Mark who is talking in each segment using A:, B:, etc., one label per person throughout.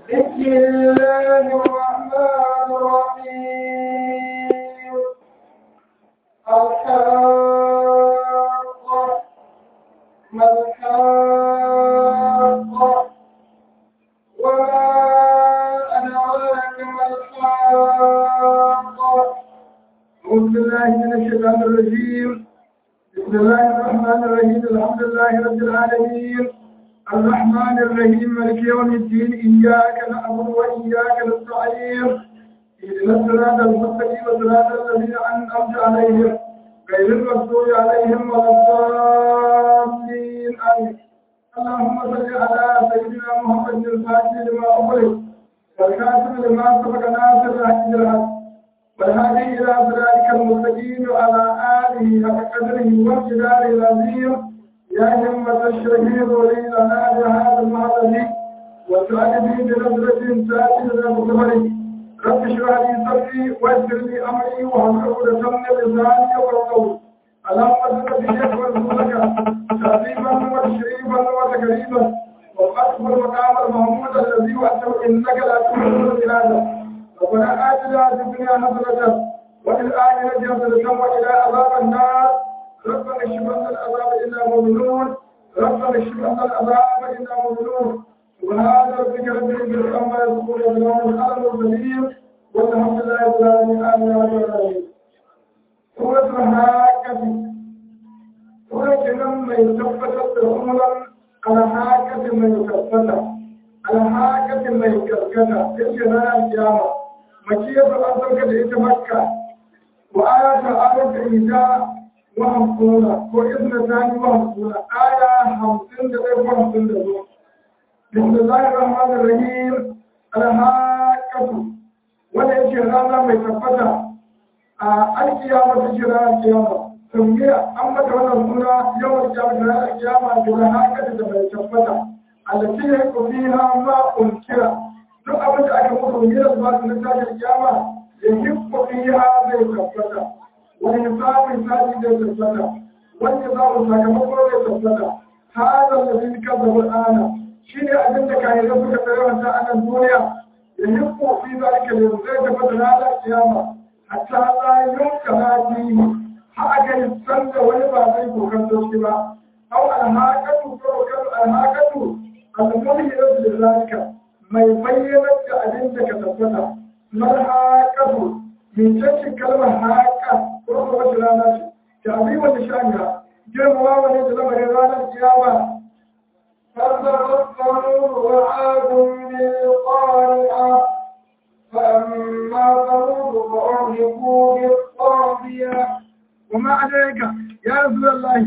A: بسم الله الرحمن الرحيم الحاقة ما الحاقة وما أدراك ما الحاقة أعوذ بالله من الشيطان الرجيم بسم الله الرحمن الرحيم الحمد لله رب العالمين الرحمن الرحيم مالك يوم الدين إياك نعبد وإياك نستعين اهدنا الصراط المستقيم صراط الذين أنعمت عليهم غير المغضوب عليهم ولا الضالين آمين اللهم صل على سيدنا محمد الفاتح لما أغلق والكاتب لما سبق ناصر الحق بالحق والهادي إلى صراطك المستقيم وعلى آله حق قدره وامتداره العظيم يا همة الشهيد ولي لنا بهذا المعظم وسعدني بنظرة تاتي ذا مكبري رب اشرح لي صدري ويسر لي أمري واحلل عقدة من لساني يفقهوا اللهم صل بك ورسولك تعظيما وتشريفا وتكريما وقدم المقام المحمود الذي وحده إنك لا تخلف الإرادة ربنا آتنا في الدنيا حسنة وفي الآخرة حسنة وإلى عذاب النار ربنا اشف عنا العذاب إنا مؤمنون ربنا اشف عنا العذاب إنا مؤمنون سبحان ربك رب العزة عما يصفون وسلام على المرسلين والحمد لله رب العالمين آمين يا رب العالمين سورة الحاكة سورة كلام ما يثبت عمرا على حاكة ما يثبت على حاكة ما يكركتا تلك القيامة مكية أنزلك لإيت مكة وآيات آيات إيجاء وهمسون وإذن ثاني وهمسون آية خمسين دقيقة وهمسين دقيقة بسم الله الرحمن الرحيم الحاكة ولا يجي رانا ما يتفتح القيامة تجي رانا القيامة ثم أما كمان سنة يوم القيامة رانا القيامة بالحاكة تجي يتفتح التي يكون فيها ما أنكر duk abin da aka mutu ne da zuwa na tashin kiyama ya yi fiha zai tabbata wani samun sadi zai tabbata wani samun sakamako zai tabbata hada da zai kan zama ana shi ne abin da kayan da suka tsaye wata a nan duniya ya yi kofi za ka ne zai tabbata ranar kiyama hatta la yunka hadi ha aka yi san da wani ba zai kokanto shi ba au alhaqatu ko alhaqatu al-mu'minatu lizalika mai bayyanar da abin da ka tabbata marhaƙatu mincin kalmar haƙa ko kuma wata rana ce ta abin wata shaniya girmama wani da lamarin ranar kiyama فَتَذَكَّرُوا وَعَادٌ بِالْقَارِعَةِ فَأَمَّا ثَمُودُ فَأُهْلِكُوا بِالطَّاغِيَةِ وما عليك يا رسول الله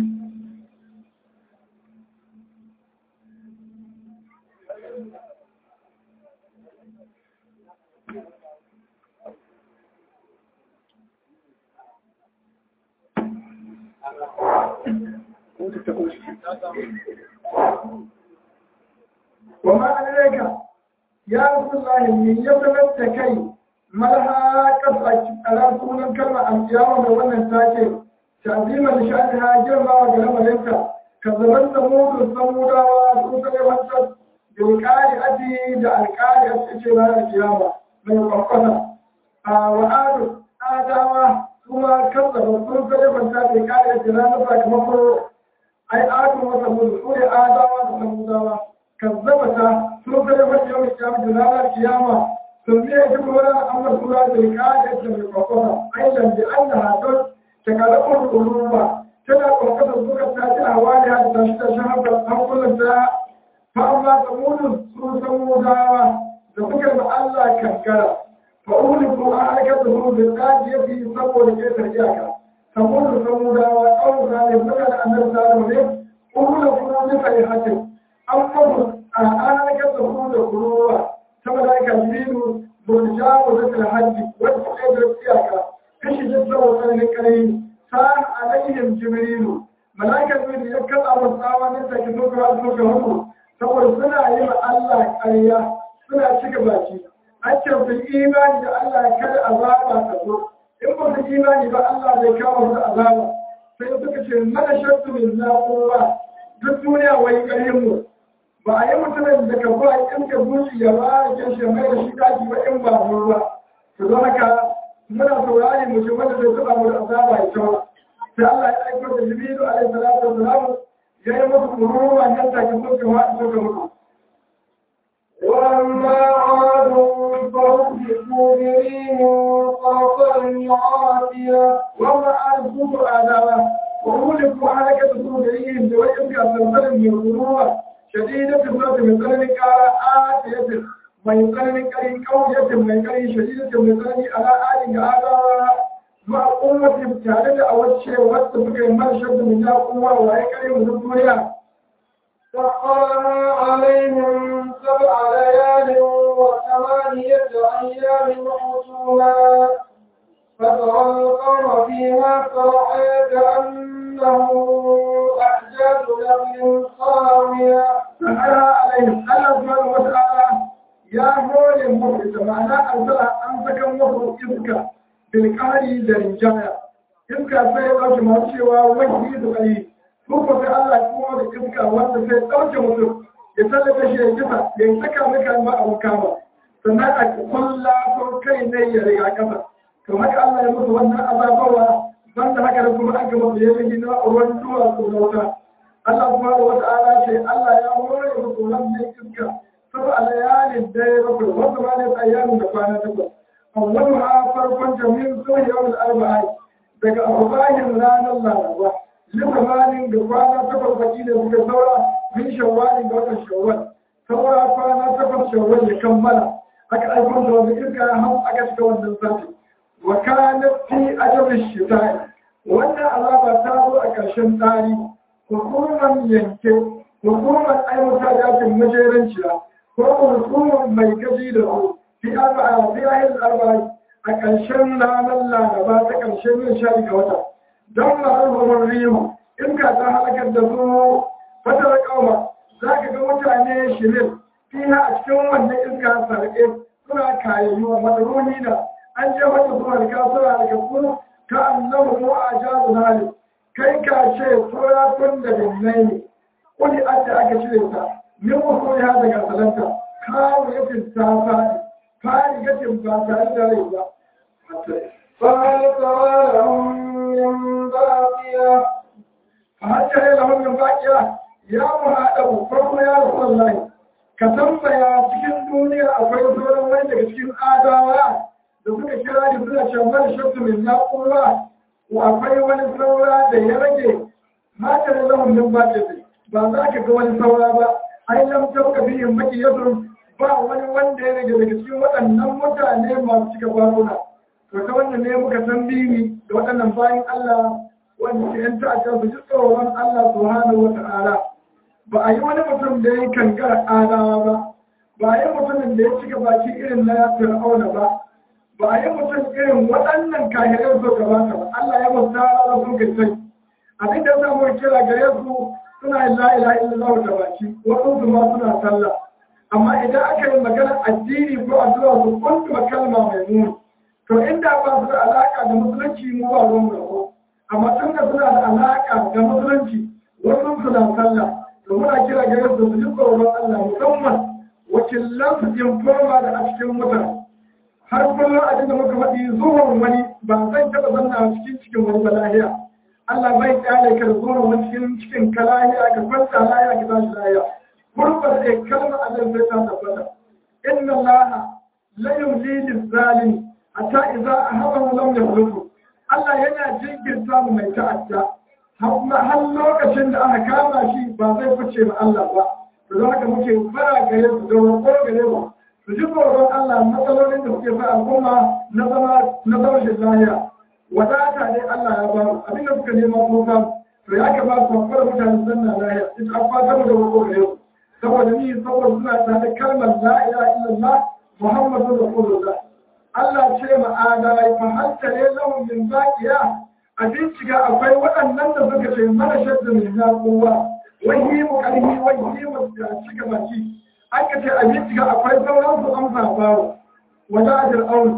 A: وما عليك يا رسول الله من يبلغ كي ملها قصة على سنة الكلمة القيامة وانا ساكي تعظيما لشأنها جرما وجرما لنك كذبت ثمود الثمود وسوسة وانسد بالقارئة دا القارئة اشتراء القيامة من القرقصة وآل آدم ثم كذب سوسة وانسد بالقارئة لا نفرق مفروض ai adu wata mun sune adawa da samudawa kazzabata sun kare wani yau kiyama da ranar kiyama sun biya shi kuma wani amma sura da kada da mai kwakwata ai lam bi annaha don ta kada kun ruba tana kwakwata suka ta ji hawali ha da shi ta shahada hankulan ta fa amma samudun sun samudawa da suka ba Allah kankara fa uliku a harkar da su da kaji yafi saboda ke tarjiyaka saboda samudawa ƙawar zalim suka da annar zalim ne ƙuru da kuru bisa yi hatin an mabu a halakar da kuru da kuruwa ta malaika jibiru burjawo da tilhaji wacce ɗaya da tsiyaka kashi jin tsawo tsananin ƙarfi ta alayhim jibrilu malaikar jibiru ya kasa wa tsawa nan take suka hasu suka hasu saboda suna yi wa Allah ƙarya suna cika baki an ce fi imani da Allah kada azaba ta zo in ba su imani ba Allah zai kawo su azaba sai suka ce mana shartu min na kowa duk duniya wai ƙarfin mu ba a yi mutumin da ka ba in ka zuci ya ba da kyan shi mai da shi daki ba in ba mu ba to don haka muna saurari mutum wanda zai taba mu da azaba ya tawa sai Allah ya aiko da Jibrilu alaihi salatu wassalam ya yi musu kururuwa nan take suka wa suka mutu
B: وأما عاد فأهلكوا بريح صرصر عاتية
A: وما أرسلت آدابا وأهلكوا حركة صدورهم بوجهك سلسل من القلوب شديدة الصوت من ثلن كارا آتية من ثلن كري قوية من كري شديدة من ثلن على آل آدابا مع قوة تعالى أوجه واتفق المرشد من ذا قوة وهيكري من الدنيا
B: سخرها عليهم سبع ليال وثمانية أيام حسوما فترى القوم فيها صرحا كأنه أعجاز نخل خاوية
A: سخرها عليهم الله سبحانه وتعالى يا هول المفرد معناه أرسلها أنسك المفرد إذكا بالقاري درجايا إذكا سيئة ما شوى وجهي قليل Kuka sai Allah kuma da iska wanda sai ɗauke mutum ya tallata shi ya kisa ya yi saka maka ma a kama sannan a kulla ko kai ne ya riga kasa to haka Allah ya musu wannan azabawa banda haka da kuma aka musu ya yi na ruwan duwa ko na wuta Allah kuma da wata ala ce Allah ya hore musu wannan iska saboda alayalin da ya bakwai wanda ma ne ayyamin da kwana takwas awwalu ha farkon jami'in zuwa yawon arba'a daga arbahin ranar laraba limanin da kwana takwas baki da suka saura min shawwalin da watan shawwal saura kwana takwas shawwal ya kammala aka aikon da wanda iska har aka shiga wannan sati wa kana fi ajabin shitai wannan azaba ta zo a ƙarshen tsari hukuman yanke hukuman aiwata yakin majeranciya ko hukumar mai gaji da su fi arba'a fi ayin arba'a a ƙarshen ranar laraba ta ƙarshen yin shari ga wata don ma'arwar riyu in ka ta halakar da su fatar kauma za ka ga mutane shirin fiha a cikin wannan iska sarƙe suna kayayyu a madaroni na an je wata suna da kasuwa daga ku ka annabu mu a jazu hali kai ka ce tsoratun da binnai ne kuli adda aka cire ta min wasu ya daga salanta kawo yakin ta faɗi fari yakin ba tare da rai ba
B: فهل ترى لهم من باقية
A: فهل لهم من باقية ya muhaɗabu farko ya rasu Allah ka tambaya cikin duniya akwai sauran wani daga cikin adawa da suka kira da suna ce wani shakku min na'ura ko akwai wani saura da ya rage mata da lahun min ba ba za ka ga wani saura ba ai lam tauka bihin maki yadun ba wani wanda ya rage daga cikin waɗannan mutane masu cika baruna to ta wannan ne muka san bini da waɗannan bayan Allah wanda ke yan ta'addar su ji tsoron Allah subhanahu wa ta'ala ba a yi wani mutum da ya yi kankar adawa ba ba a yi mutumin da ya cika baki irin na fir'auna ba ba a yi mutum irin waɗannan kahirar so gabata ba Allah ya musu tara sun kai sai abin da ya samu kira gare su suna yin la ilaha illallah da baki waɗansu ma suna sallah amma idan aka yi magana addini ko addu'a su kuntu kalma mai muni to inda ba su da alaka da musulunci mu ba ruwan mu amma tun da suna da alaka da musulunci wasu suna sallah to muna kira gare su su ji tsoron Allah musamman wakilan su informa da a cikin mutane har kullum abin da muka faɗi zuwan wani ba zai taɓa zanna a cikin cikin wani ba lahiya Allah bai kyale ka da zuwan wani cikin cikin ka lahiya ka kwanta lahiya ka tashi lahiya kurbar da kalmar Allah sai ta tabbata inna Allah la yumli lil-zalim hatta idza ahabahu lam yakhlufu Allah yana jinkirta mu mai ta'adda har lokacin da aka kama shi ba zai fice ma Allah ba to don haka muke fara gare su da roƙo gare mu su ji tsoron Allah matsalolin da suke sa al'umma na zama na zama shi lahiya wadata ne Allah ya ba mu abinda suka nema ko samu to ya kamata su fara mutane zanna lahiya ita an fata mu da roƙo gare su saboda ni saboda suna tare da kalmar la ilaha illallah muhammadu rasulullah Allah ce ma adalai fa hal tare lahum min baqiya a bincika akwai waɗannan da suka ce mana shadda min kowa wani mu karhi wani mu da cika baki aka ce a bincika akwai sauran su amsa bawo wada ajir aun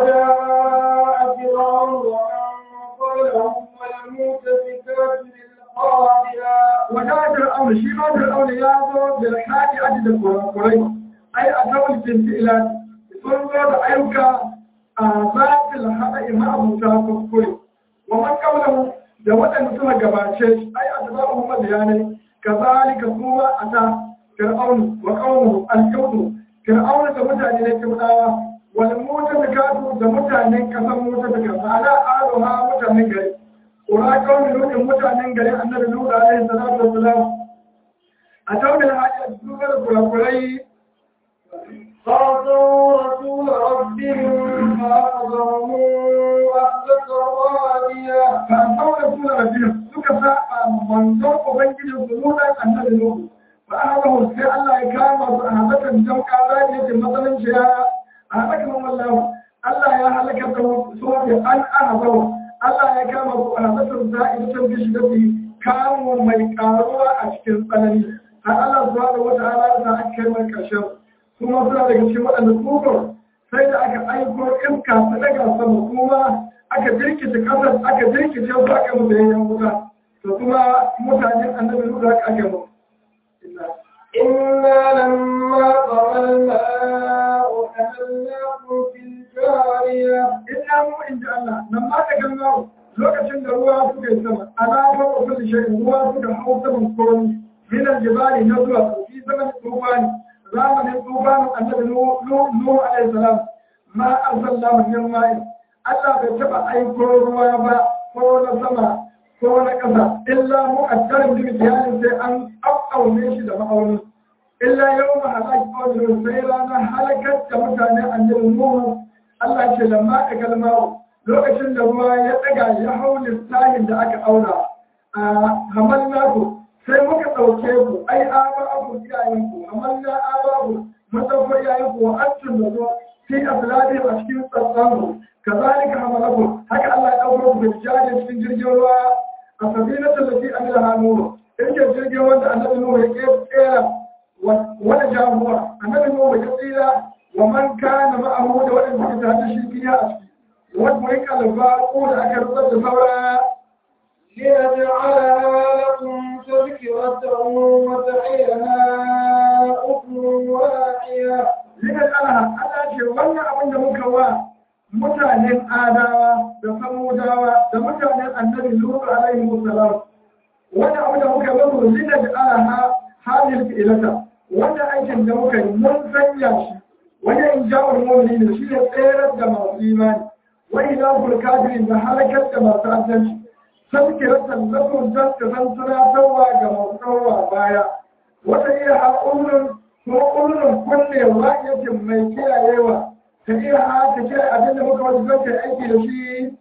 B: وجاء فرعون ومن قبله والمؤتفكات خاطئا
A: wata fir'auna shi ma fir'auna ya zo da kaɗi aji da kurakurai ai a tawul binti ilati sun zo da ayyuka a zafin haɗa ima abuta kuskure wa man kaunahu da waɗanda suka gabace shi ai a taɓa umar bayanai kazalika kuma a ta fir'aunu wa kaunuhu al-kaudu fir'auna da mutane ne kaudawa wal mutafikatu da mutanen kasan mutafikatu ala aluha mutanen gari Ƙura kawai lokacin mutanen gari annabi Nuhu alaihi salatu wassalam a taunin hajji a cikin wani kurakurai
B: قالوا رسول ربهم فأخذهم أخذة رابية
A: ba a taunin suna rafiya suka saba manzon ubangijin su nuna annabi Nuhu ba a haka sai Allah ya kama su a hazakan jamka rani yake matsalin shi ya a halakan wallahu Allah ya halaka da su ne an ahazau Allah ya kama su a hazakan za'idatan bishi da su kamo mai karuwa a cikin tsanani har Allah subhanahu wa ta'ala ya sa aka kai mai karshen kuma suna daga cikin waɗanda kufur sai da aka aiko iska ta daga sama kuma aka jirkice kasar aka jirkice su aka musu yayin wuta to kuma mutanen annabi su da aka mu
B: إنا لما طغى الماء حملناكم في الجارية
A: inna mu inda Allah nan ma da ganga lokacin da ruwa suka yi sama alama wa kulli shay'in ruwa suka hau saman koron min aljibali na zuwa fi zaman tufani zamanin tufanin annabi nuhu alaihi salam ma arsalna min ma'in Allah bai taba aiko ruwa ba ko na sama ko na ƙasa illa mu'addarin bi mikiyanin sai an aune shi da ma'auni illa yau ma halaki ƙaunin sai ranar halakar da mutane annabi nuhu Allah ce lamma da kalmawo lokacin da ruwa ya ɗaga ya hau lissahin da aka auna a hamal naku sai muka ɗauke ku ai aba abu iyayenku hamal na aba abu masauko iyayenku wa antun da zo fi aslabi a cikin tsatsanku kazalika hamalaku haka Allah ya ɗauko ku da jajin cikin jirgin ruwa a sabinatul lati amila hanuru yake jirgin wanda annabi nuhu ya kera wani jamuwa annabi nuhu ya tsira wa man kana ma'ahu da waɗanda suke tare da shi fiya a ciki wani mai kalba ko da aka rubuta da saura
B: لنجعلها لكم تذكرة وتعيها أذن واعية
A: Likan alaha, Allah ce wannan abin da muka wa mutanen adawa da samudawa da mutanen annabi Lutu alaihi wasalam. Wannan abin da muka yi musu likan alaha halin fi'ilata. Wannan aikin da muka yi mun sanya shi wani in ja'ul mu'minin shi ne tsere da masu imani. Wani ilahul kafirin da halakar da masu adalci. Tazkiratan lakum dan ka san tunatarwa ga masu tsawa baya. Wata iya haƙurin ko ƙudurin kullewa yake mai kiyayewa ta iya haka kiyaye abin da muka wasu zai aiki da shi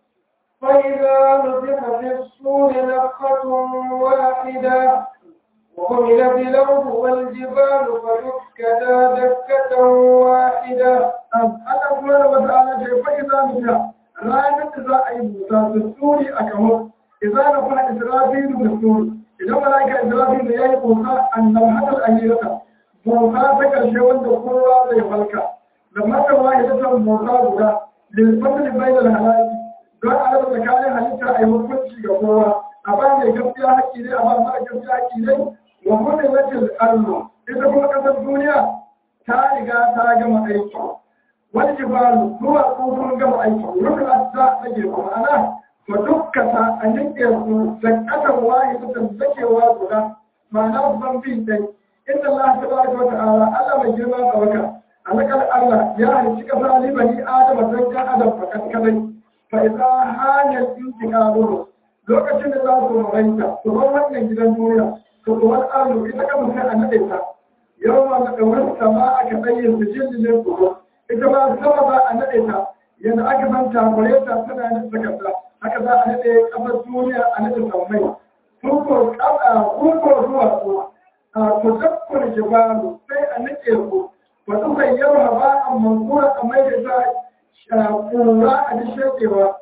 B: فإذا نفخ في الصور نفخة واحدة وحملت الأرض والجبال فدكتا دكة واحدة
A: Allah kuma da wata ala ce fa iza nufiya ranar da za a yi busa da suri a kamo iza na kuma israfilu da suri idan malaka israfilu ya yi busa annab hadal ahirata busa ta karshe wanda kowa zai falka da maka wahidatan busa guda lilfatul bainal halaki don a raba tsakanin halitta a yi hukunci ga kowa a ba mai gaskiya haƙƙi ne a ba mara gaskiya haƙƙi ne wa hudilatil ardu ita kuma ƙasar duniya ta riga ta gama aiki wani jibalu zuwa tsohon gama aiki rukun ta rage kuma ana fa dukkata a yanke su da ƙasar wahidatan zakewa guda ma'ana ban bi dai inda Allah ta baraka wa ta'ala Allah mai girma tsawaka alakal Allah ya halicci ƙasa libani adama don kan adam fakat kadai fa'iza hanyar intiƙaruru lokacin da za su rawaita su bar wannan gidan duniya su ruwan arzu ita kan sai a naɗe ta yau ma na ɗaurin sama aka ɗaye su jirgin kuro ita ma sama za a naɗe ta yadda aka san takure ta tana yin takarda haka za a naɗe ƙasar duniya a naɗe sammai kuko kuko zuwa su a kuzakkun jibalu sai a naɗe ku wasu sai yau ba a mankura a mai da ta kura a dishekewa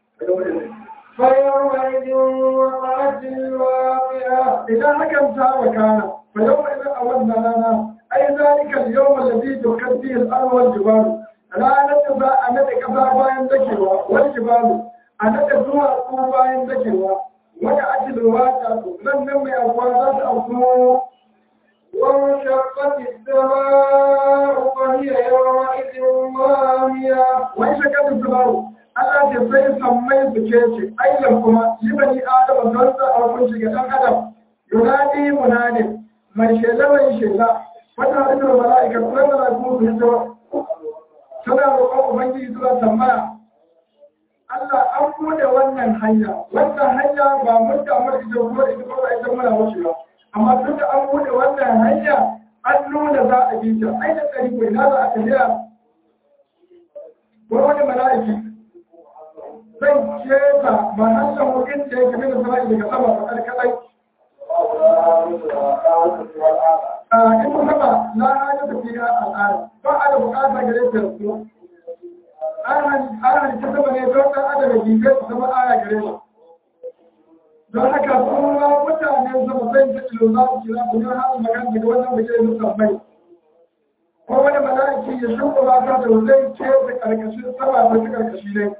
B: فيومئذ وقعت الواقعة
A: idan hakan ta wakana fa yau mai zan a wannan rana ai zalika al-yawm alladhi tukaddi al-ardh wal jibal ranar da za a nade kasa bayan dakewa wal jibalu a nade zuwa ko bayan dakewa wani ake da wata nan nan mai abuwa za ta auku
B: وانشقت السماء فهي يومئذ واهية
A: wani shakar da samaru Allah ce sai sammai su ce ce ailan kuma yi bani adama don sa a hukunci ga ɗan adam yunadi munadi mai shela mai shela wata hannun mala'ika kuma mala'iku su hito suna roƙon ubangiji suna tambaya Allah an bude wannan hanya wannan hanya ba mun damar ita ko ita ko ba ita muna wuce ba amma tun da an bude wannan hanya an nuna za a bi ta ai da tsari ko ina za a tafiya ko wani mala'iki zai keta mahallan hukun da yake mina sana'i daga sama ba karkadai a in kuma ba na hanyar tafiya al'ada ba a da bukata gare ta su an halitta sama ne don ɗan adam da gigar su zama aya gare shi don haka kuma mutane zama zai ta ilo za su kira su don hannun magana daga wannan da ke musamman ko wani mala'iki ya shuka mata da zai ce da karkashin sama ta ci karkashi ne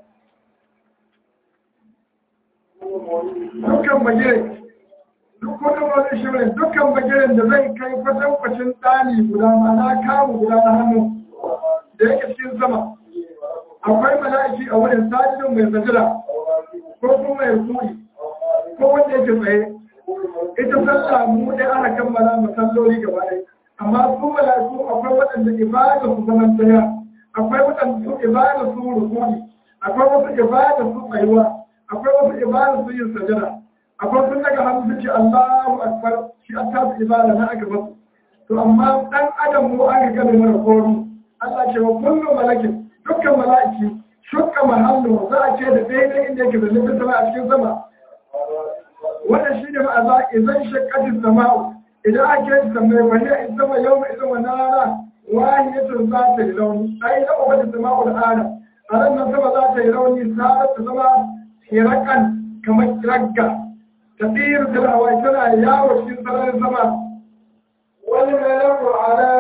A: dukkan bagire duk wani wani shirin dukkan bagiren da zai kai kwatankwacin ɗani guda ma na kamu guda na hannu da yake cikin sama akwai mala'iki a wurin sajidin mai sajira ko kuma mai kuri ko wanda yake tsaye ita sallah mu dai ana kammala masalloli gaba ɗaya amma su mala'iku akwai waɗanda ibada su zaman tsaya akwai waɗanda su ibada su rukuni akwai wasu ibada su tsayuwa akwai wasu ibada su yin sajira akwai sun daga hannu su ce Allahu akbar shi a tasu ibada na aka basu to amma dan adam mu aka gane mara koro Allah ce wa kullu malakin dukkan mala'iki shukka mahallu za a ce da daidai inda yake da nufin sama a cikin sama wannan shi ne ma'aza idan shakkatin sama'u idan ake yi samai wani in sama yau mai idan wani rana wahiyatun za ta yi rauni ai da ubata sama'u da ana a ran nan sama za ta yi rauni sa'ar ta zama hirakan kamar ragga ta tsir da hawa tana yawo cikin sararin sama
B: والملك على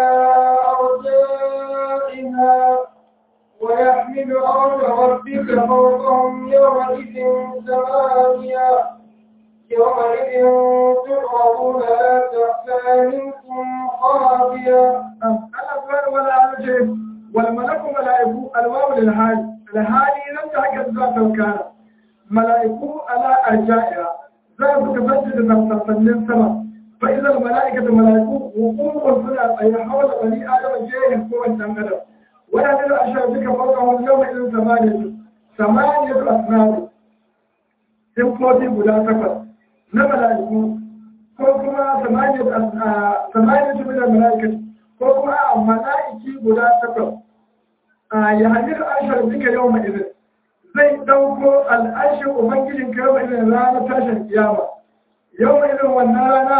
B: أرجائها ويحمل عرش ربك فوقهم يومئذ ثمانية يومئذ تعرضون لا تخفى منكم خافية
A: Allah subhanahu wa ta'ala ce wal malaku malaiku alwawu lil hali al hali nan da haka zuwa taukana malaiku ala arja'iha za su kasance da sassanin sama fa idan al malaikatu malaiku hukumun suna tsaye hawala bani adam jehin ko wancan adam wala da ashar duka fauka wani yau mai irin samaniyatu samaniyatu asnabu simfofi guda takwas na malaiku ko kuma samaniyatu min al malaikatu ko kuma a mala'iki guda takwas a ya hanyar arshar duka yau mai izin zai ɗauko al'arshin ubangijin ka yau izin ranar tashin kiyama yau mai izin wannan rana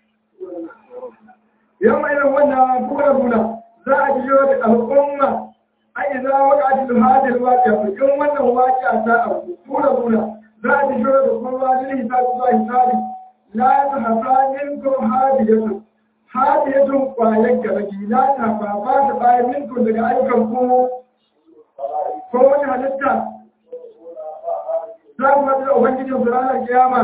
A: yau mai izin wannan kuma nuna za a biyo da al'umma a iza wakati hajjil waƙiya in wannan waƙiya ta abu tura nuna za a biyo da kuma wajen hisabi zuwa hisabi la ta hasanin ko hadiyatu hadiyatun kwayar garagi la ta ba ba ta bayan minkum daga ayyukan ku ko wani halitta za ku haɗu da ubangijin su ranar kiyama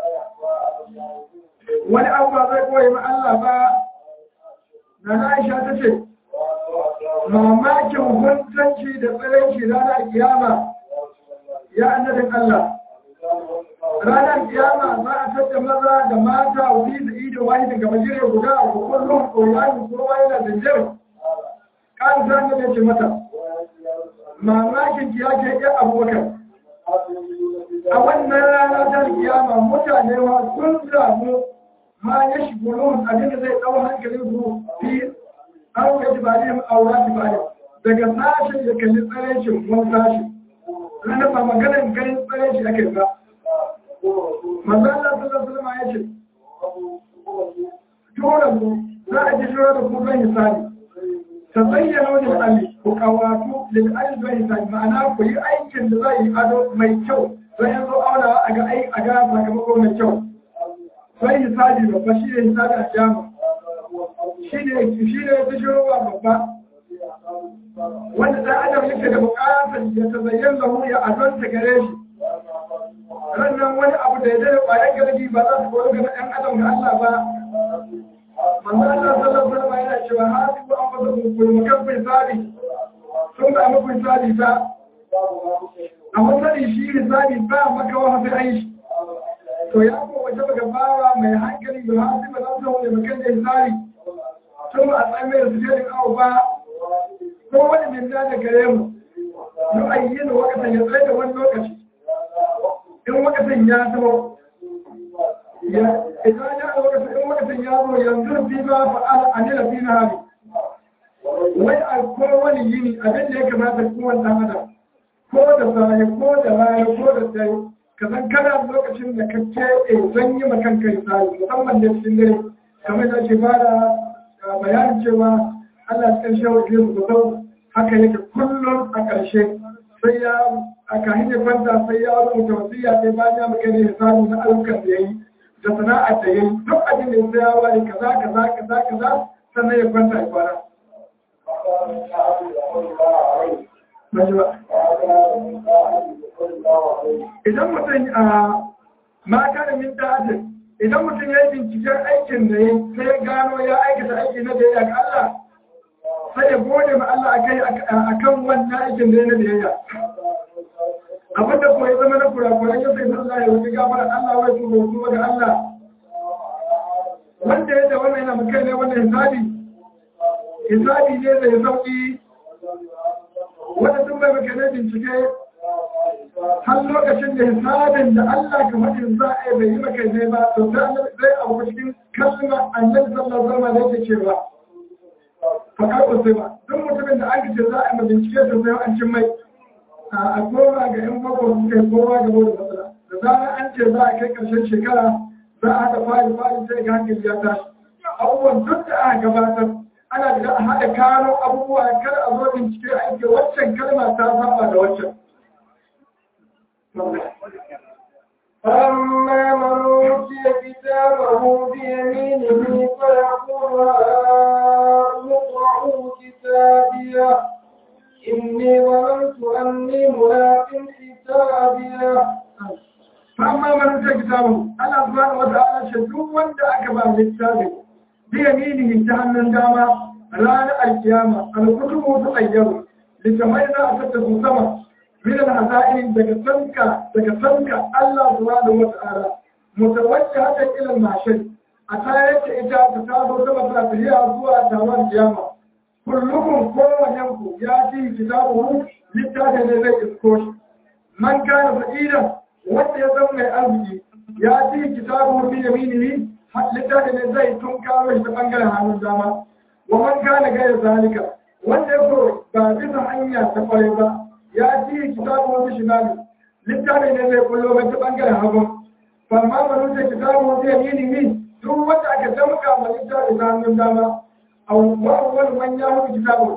A: wani abu ba zai koyi ma Allah ba na na Aisha ta ce mamakin huntanci da tsiranci ranar kiyama ya annabin Allah ranar kiyama za a tattara maza da mata wuri da ido wani daga majire guda a kullum koyani kowa yana zanjar kan zan da ce mata mamakin ki yake iya abubakar a wannan rana ta kiyama mutane ma sun samu ma ya shigulun abinda zai ɗau hankalin su fi an gaji ba ne aura ki ba daga sashen ya kalli tsarancin wani sashi ranar ba maganar ganin tsarancin ake ba manzo Allah sallallahu alaihi ya ce tura mu za a ji shura da kuma hisabi ta zayyana wani ali ku kawatu lil ali zuwa hisabi ma'ana ku yi aikin da zai yi ado mai kyau sai yanzu auna a ga ai a ga sakamako mai kyau sai hisabi babba shi ne hisabi a jama shi ne shi ne ta shura babba wanda dan adam yake da bukatar ya tazayyana lahu ya adon ta gare shi sannan wani abu da ya zai ƙwayar gargi ba za su kori ga ɗan adam ga Allah ba manzo Allah sallallahu alaihi wasallam yana cewa hasibu an fasa ku mukaffir sabi sun ga muku sabi ta a masani shi hisabi ba maka wa sai ai shi to ya ko wace baka bawa mai hankali da hasibu nan da wani makan da hisabi tun a tsaye da sujerin awo ba ko wani min da gare mu yi ayyana wakatan ya tsaye da wani lokaci in wakatan ya zama idan ya wakatan in wakatan ya zo yanzu fi ma fa'ala anila fi na hali wai a ko wani yini abin da ya kamata kowane ɗan adam ko da saye ko da rana ko da dare ka san kana lokacin da ka keɓe zan yi makan kai tsari musamman da cikin dare kamar da ke ba da bayanin cewa Allah cikin shawar ke su sau haka yake kullum a ƙarshe sai ya a kahin ya kwanta sai ya rubuta wasiya sai bayan ya maka ne samu na ayyukan da ya yi da sana'ar da ya yi duk abin da ya sai ya ware kaza kaza kaza kaza sannan ya kwanta ya kwana. Idan mutum a mata da min ta'adin idan mutum ya yi binciken aikin da ya sai ya gano ya aikata aiki na da ya ga Allah sai ya gode ma Allah akai akan wannan aikin da ya na biyayya abin da kuma ya zama na kurakuran ya sai Allah ya wuce gafara Allah wai su hoto ga Allah wanda ya da wannan yana mukai ne wannan hisabi hisabi ne da ya sauki wanda sun bai maka ne bincike har lokacin da hisabin da Allah ka faɗin za a yi bai yi maka ne ba to sai annabi zai abu cikin kalma annabi sallallahu alaihi wasallam yake cewa fakar usai ba duk mutumin da aka ce za a yi bincike to sai an cin mai a koma ga yan bako suka yi kowa ga da matsala da zarar an ce za a kai ƙarshen shekara za a haɗa fari fari sai ga hankali ya tashi abubuwan duk da aka gabatar ana da haɗa kano abubuwa kar a zo bincike aiki waccan kalma ta saba da waccan
B: فأما من أوتي كتابه بيمينه فيقول هاؤم اقرءوا كتابيه إني ظننت أني ملاق حسابيه
A: فأما من أوتي كتابه أنا سبحانه وتعالى شدو وانت أكبر للتابع بيمينه جهنم داما رانا القيامة الكتب تغير لتمينا أسدت سما من الهزائم daga sanka daga sanka Allah subhanahu wa ta'ala mutawajjihatan ila al-mahshar a tayar da ita ta taso sama ta tafiya zuwa tawar kiyama kullukum kowannen ku ya ci kitabu littafin ne zai isko shi man kana fa'idan wanda ya zama mai arziki ya ci kitabu bi yaminihi littafin ne zai tun kawo shi ta bangaren hannun dama wa man kana gaya zalika wanda ya ko ba bisa hanya ta kwarai ba ya ci kitabu bi shimali littafin ne zai kullo mai ta bangaren hagu famma man wuce kitabu bi yaminihi duk wanda aka damka ma littafin ta hannun dama a wani man ya hudu kitabu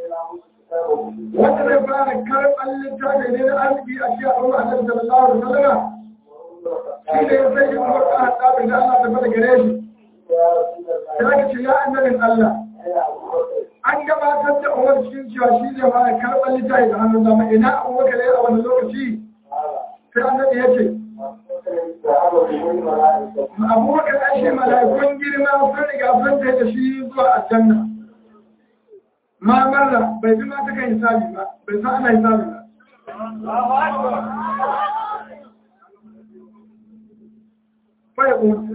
A: wanda zai fara karɓar littafi ne na arziki a shi a ɗaura a nan sallallahu alaihi wasallam shi ne ya sai yin wata haɗaɓin da Allah ta fada gare shi ya ka ce ya annabin Allah an gabatar da umar cikin cewa shi zai fara karɓar littafi da hannun dama ina abubakar ya a wani lokaci sai annabi ya ce abubakar an shi mala'ikun girma sun riga sun da shi zuwa aljanna ma marra bai bi ma ta kan hisabi ba bai san ana hisabi ba faya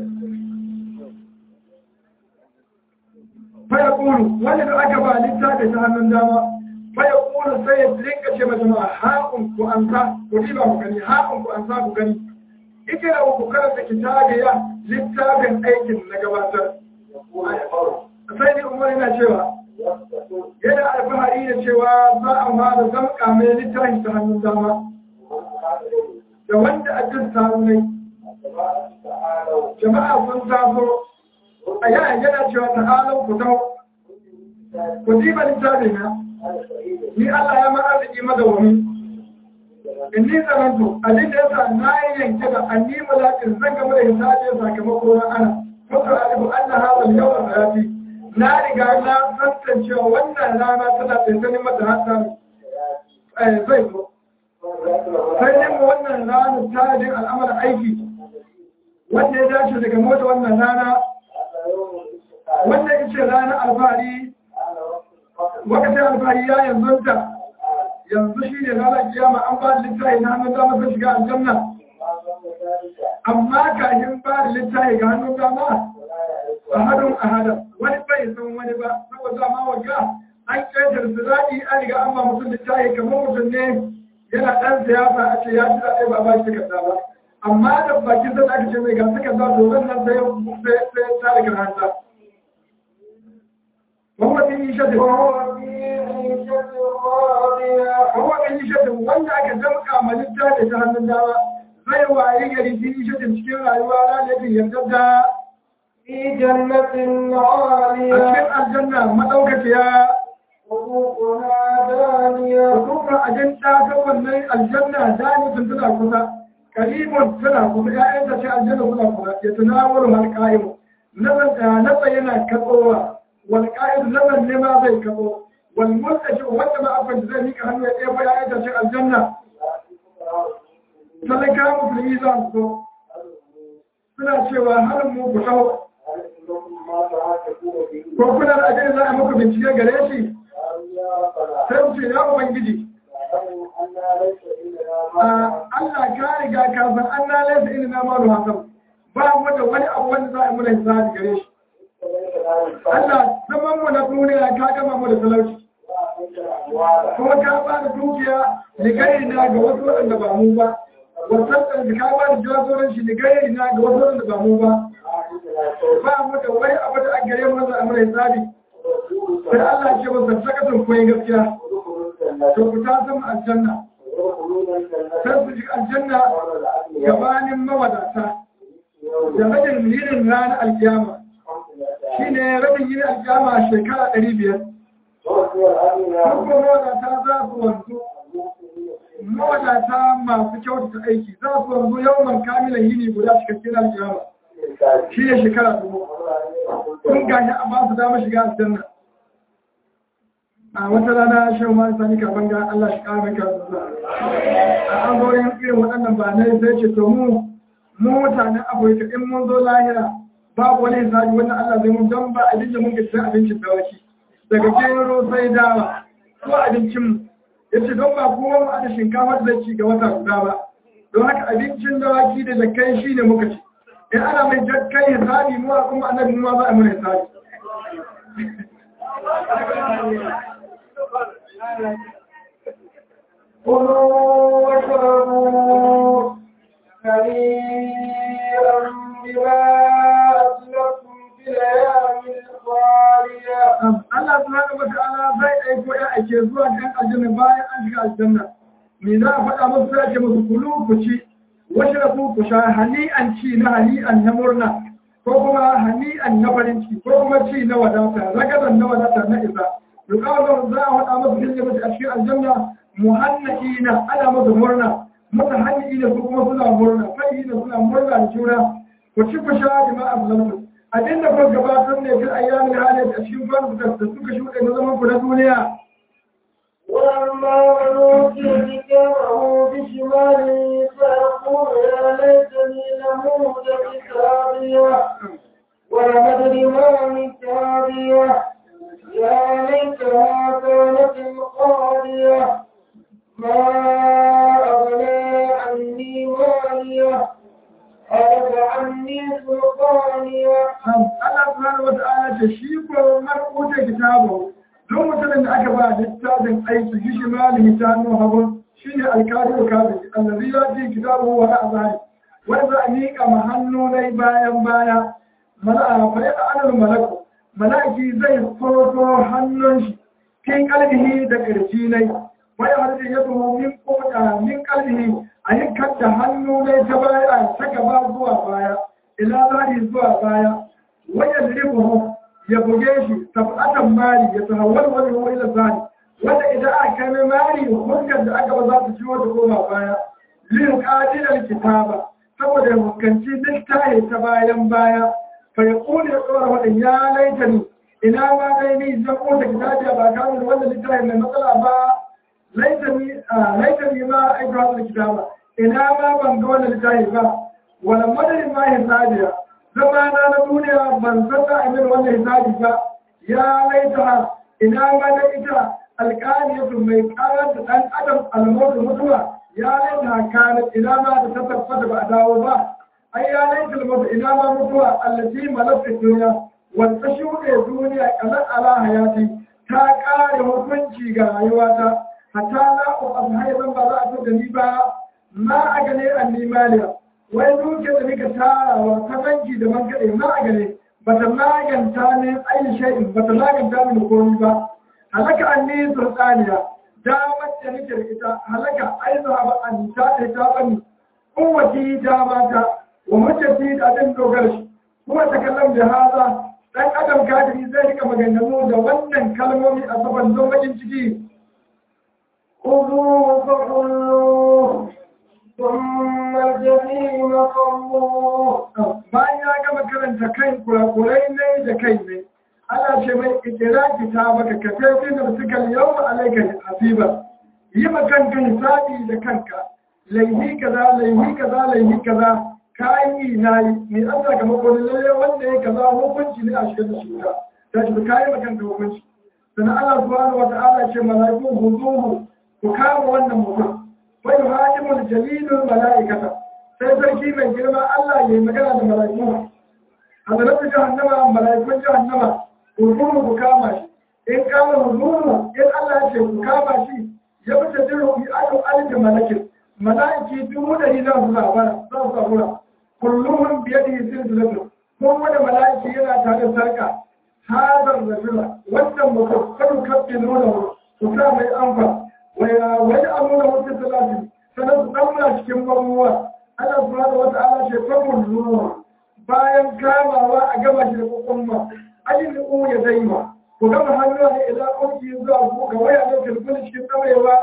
A: ƙuru wanda da aka ba littafi ta hannun dama faya ƙuru sai ya rinka ce mata ma haƙun ku an sa ku riba ku gani haƙun ku an sa ku gani ike da ku karanta kitabiya littafin aikin na gabatar sai ne umar yana cewa yana alfahari da cewa za a fara zamka mai littafin ta hannun dama da wanda a jin sarunai jama'a sun taso a yana yana cewa ta halin ku tau ku ji ba littafi na ni Allah ya mara da kima da wani in ni zamanto abin da yasa na yi yanke da anni mulakin zan gama da hisabi sakamako na ana kuma alibu anna hadha al-yawm hayati na riga na tantance wannan rana tana tsantsani mata hatsari zai zo sai dai mu wannan ranar tajin al'amarin aiki wanda ya dace daga mota wannan rana wanda ya ce ranar alfahari wakacin alfahari ya yanzu ta yanzu shi ne ranar kiyama an ba da littafi na hannun dama sun shiga aljanna amma kafin ba da littafi ga hannun dama a hannun a hada wani bai san wani ba saboda ma waga an ƙetar su zaɗi an riga an ba mutum littafi kamar mutum ne yana ɗan siyasa a ce ya ci zaɓe ba ba shi takarda ba amma da bakin zan aka ce mai ga takarda to wannan sai sai ta da karanta Muhammad bin Isha da Muhammad bin Isha da wanda aka damƙa ma littafi ta hannun dama zai waye gari bin Isha da cikin rayuwa ranar yarda da
B: في جنة
A: a cikin
B: عالية
A: aljanna madaukakiya
B: قطوفها دانية
A: kuma a jan ta wannan aljanna janibin tana kusa karibun tana kusa ƴaƴan ta ce aljanna suna kusa ya tunawar halƙa'imu nasa yana katsowa wal ƙa'id nazan ne ma zai katso wal mulkashi wanda ma abin da zai mika hannu ya ɗaya ƴaƴan ta ce aljanna talaka musulmi za su so suna cewa halin mu ku taho ko kuna da ajiyar za a muku bincike gare shi sai mu ce ya ubangiji Allah ka riga ka san an na laisa ina na malu hasan ba mu da wani abu wanda za a muna hisabi gare shi Allah zaman mu na duniya ka gama mu da talauci kuma ka ba da dukiya ligari na ga wasu waɗanda ba mu ba wasan da ka ba da jagoranci ligari na ga wasu waɗanda ba mu ba ba mu da wani abu da an gare mu za a muna hisabi sai Allah ce masa sakatun koyi gaskiya to ku ta zama aljanna sai su ji aljanna gabanin mawadata da rabin yinin ranar alkiyama shi ne rabin yinin alkiyama shekara ɗari biyar kuma mawadata za su wanzu mawadata masu kyautata aiki za su wanzu yawan kamilan yini guda cikakken alkiyama shi ne shekara dubu kun gashi a ba su dama shiga aljanna a wata rana shan ma sani karban ga Allah shi kara maka a an zo yin irin waɗannan ba ne sai ce to mu mu mutanen Afirka in mun zo lahira babu wani hisabi wannan Allah zai mun dan ba abin da mun ga sai abincin dawaki daga gero sai dawa ko abincin mu yace don ba kuma mu ada shinkafa da ci ga wata guda ba don haka abincin dawaki da jakkai shine muka ci in ana mai jakkai hisabi mu kuma annabi mu ma za a mun hisabi
B: كلوا واشربوا هنيئا بما أسلفتم في الأيام الخالية
A: Allah subhanahu wata'ala zai aiko ya ake zuwa kan aljanna bayan an shiga aljanna me za a faɗa musu sai ake musu kulu ku ci washrabu ku sha hani'an ci na hani'an na murna ko kuma hani'an na farin ciki ko kuma ci na wadata ragadan na wadata na isa yuqalu za a faɗa musu fil jannati a cikin aljanna muhannadina ana musu murna mutahannidina su kuma suna murna fa'ina suna murna da juna ku ci ku sha jama'a zalatu abin da kuka gabatar ne fil ayyamin halin a cikin kwanukan da suka shuɗe na zaman ku na duniya
B: ولما أوتي كتابه بشماله فيقول يا ليتني لموت كتابيه ولم أدر ما كتابيه يا ليتها كانت القاضية ما أغنى عني ماليه هلك عني سلطانيه
A: Allah subhanahu wa ta'ala ce shi ko marƙuta kitabu don mutumin da aka ba littafin aiki shi shi malami ta hannu hagu shi ne alkadiru kafin allazi ya ce kitabu wa ra'azari wanda a miƙa ma hannu nai bayan baya mala'a fa ya ta'anar malaku malaki zai foto hannun shi kin kalbihi da ƙarfi nai wani harfi ya tuhu min koda min kalbihi a yi kadda hannu nai ta baya ta gaba zuwa baya ila zari zuwa baya wajen ribuhu ya buge shi tabatan mari ya tahawar wani ruwa ila zari wanda idan aka kai mai mari hukar da aka ba za ta ciwo da koma baya lin qadilar kitaba saboda ya hukanci littafi ta bayan baya fa ya kone ya tsora wadin ya laita ni ina ma dai ni zan kota kitabiya ba kamun wannan littafi mai matsala ba laitani ma aiki wasu kitaba ina ma ban ga wani littafi ba wala madarin ma hisabiya zama na na duniya ban san da amin wannan hisabi ba ya laita ina ma na ita alƙaliyatu mai ƙarar da ɗan adam almautu mutuwa ya laita kana ina ma da ta tabbata ba a dawo ba ai ya laita almautu ina ma mutuwa allati malaka duniya wanda shuɗe duniya kamar ala hayati ta ƙare hukunci ga rayuwata hatta na uku haifan ba za a so da ni ba ma a gane an nimaliya wai duke da nika tarawa ta banki da man kaɗai ma a gane ba ta maganta ne ainihin shai'in ba ta maganta mini komi ba halaka an ni sultaniya damar da nake da ita halaka ai za ba an ta ta ta bani kowace dama ta wa hujjati da abin dogara shi kuma ta kallon da haza dan adam kafiri zai rika maganganu da wannan kalmomi a saban don bakin ciki
B: خذوه فغلوه ثم الجحيم صلوه
A: bayan ya gama karanta kan kurakurai ne da kai ne ana ce mai ikira kitabaka ka tafi da suka yawma alaika hasiba yi ma kanka hisabi da kanka laihi kaza laihi kaza laihi kaza kayi na yi mai an sakamako ne lalle wanda ya kaza hukunci ne a shigar da shi wuta ta shi kayi ma kanka hukunci sannan Allah subhanahu wa ta'ala ce mala'iku huzuhu ku kama wannan mutum wai hakimul jalilul mala'ikata sai sarki mai girma Allah ya yi magana da mala'iku hadaratu jahannama mala'ikun jahannama huzuhu ku kama shi in kama huzuhu in Allah ya ce ku kama shi ya fita jiru bi adu alif malakin mala'iki dubu dari za su zabara za su zabura kullum biyadihi silsilatu ko wani mala'iki yana tare da sarka hadar rajula wannan mutum kadu kafin nuna su sa mai amfa wani abu da wata talatin sanar su ɗaura cikin mamuwa ana suna da wata ala ce famun zuwa bayan kamawa a gama shi da kwakwamma ajin da ƙu ya zai ma ku gama hannuwa ne idan ƙunki zuwa ku ga waya ne tilfini cikin ɗaurewa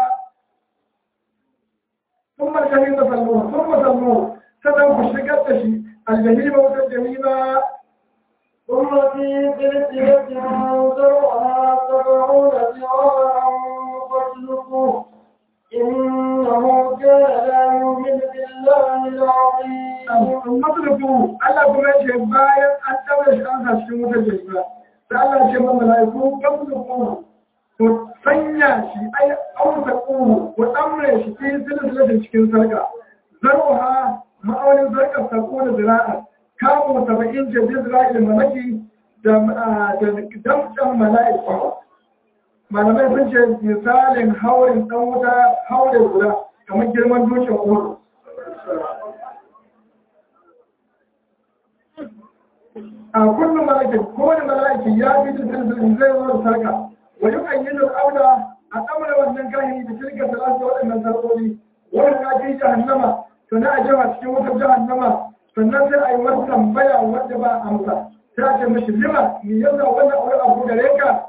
A: sun marshani da salluwa sun masalluwa sannan ku shigar da shi aljahima wata jahima
B: ثم في سلسلة ذرعها سبعون ذراعا فاسلكوه إنه كان لا يؤمن بالله العظيم
A: matulubu Allah kuma ce bayan an daura shi an sa cikin wutar jahima da Allah ce ma mala'iku matulubu ku sanya shi ai auta ƙuru ku ɗamre shi cikin silsilatin cikin sarka zarwa ma'aunin sarkar sako da zira'a kamun saba'in jirgin zira'il malaki da damcan mala'ika malamai sun ce misalin haurin ɗan wuta haure guda kamar girman dutsen uru a kullum malaki kowane malaki ya fi da silsilin zai zo da sarka wa yi kan yi da auna a ɗamar wannan kahiri da shirka talata waɗannan sarƙoƙi wani ka fi jahannama sannan a jefa cikin wutar jahannama sannan sai a yi wani tambaya wanda ba amsa sai a ce mashi lima me yasa wannan aure abu gare ka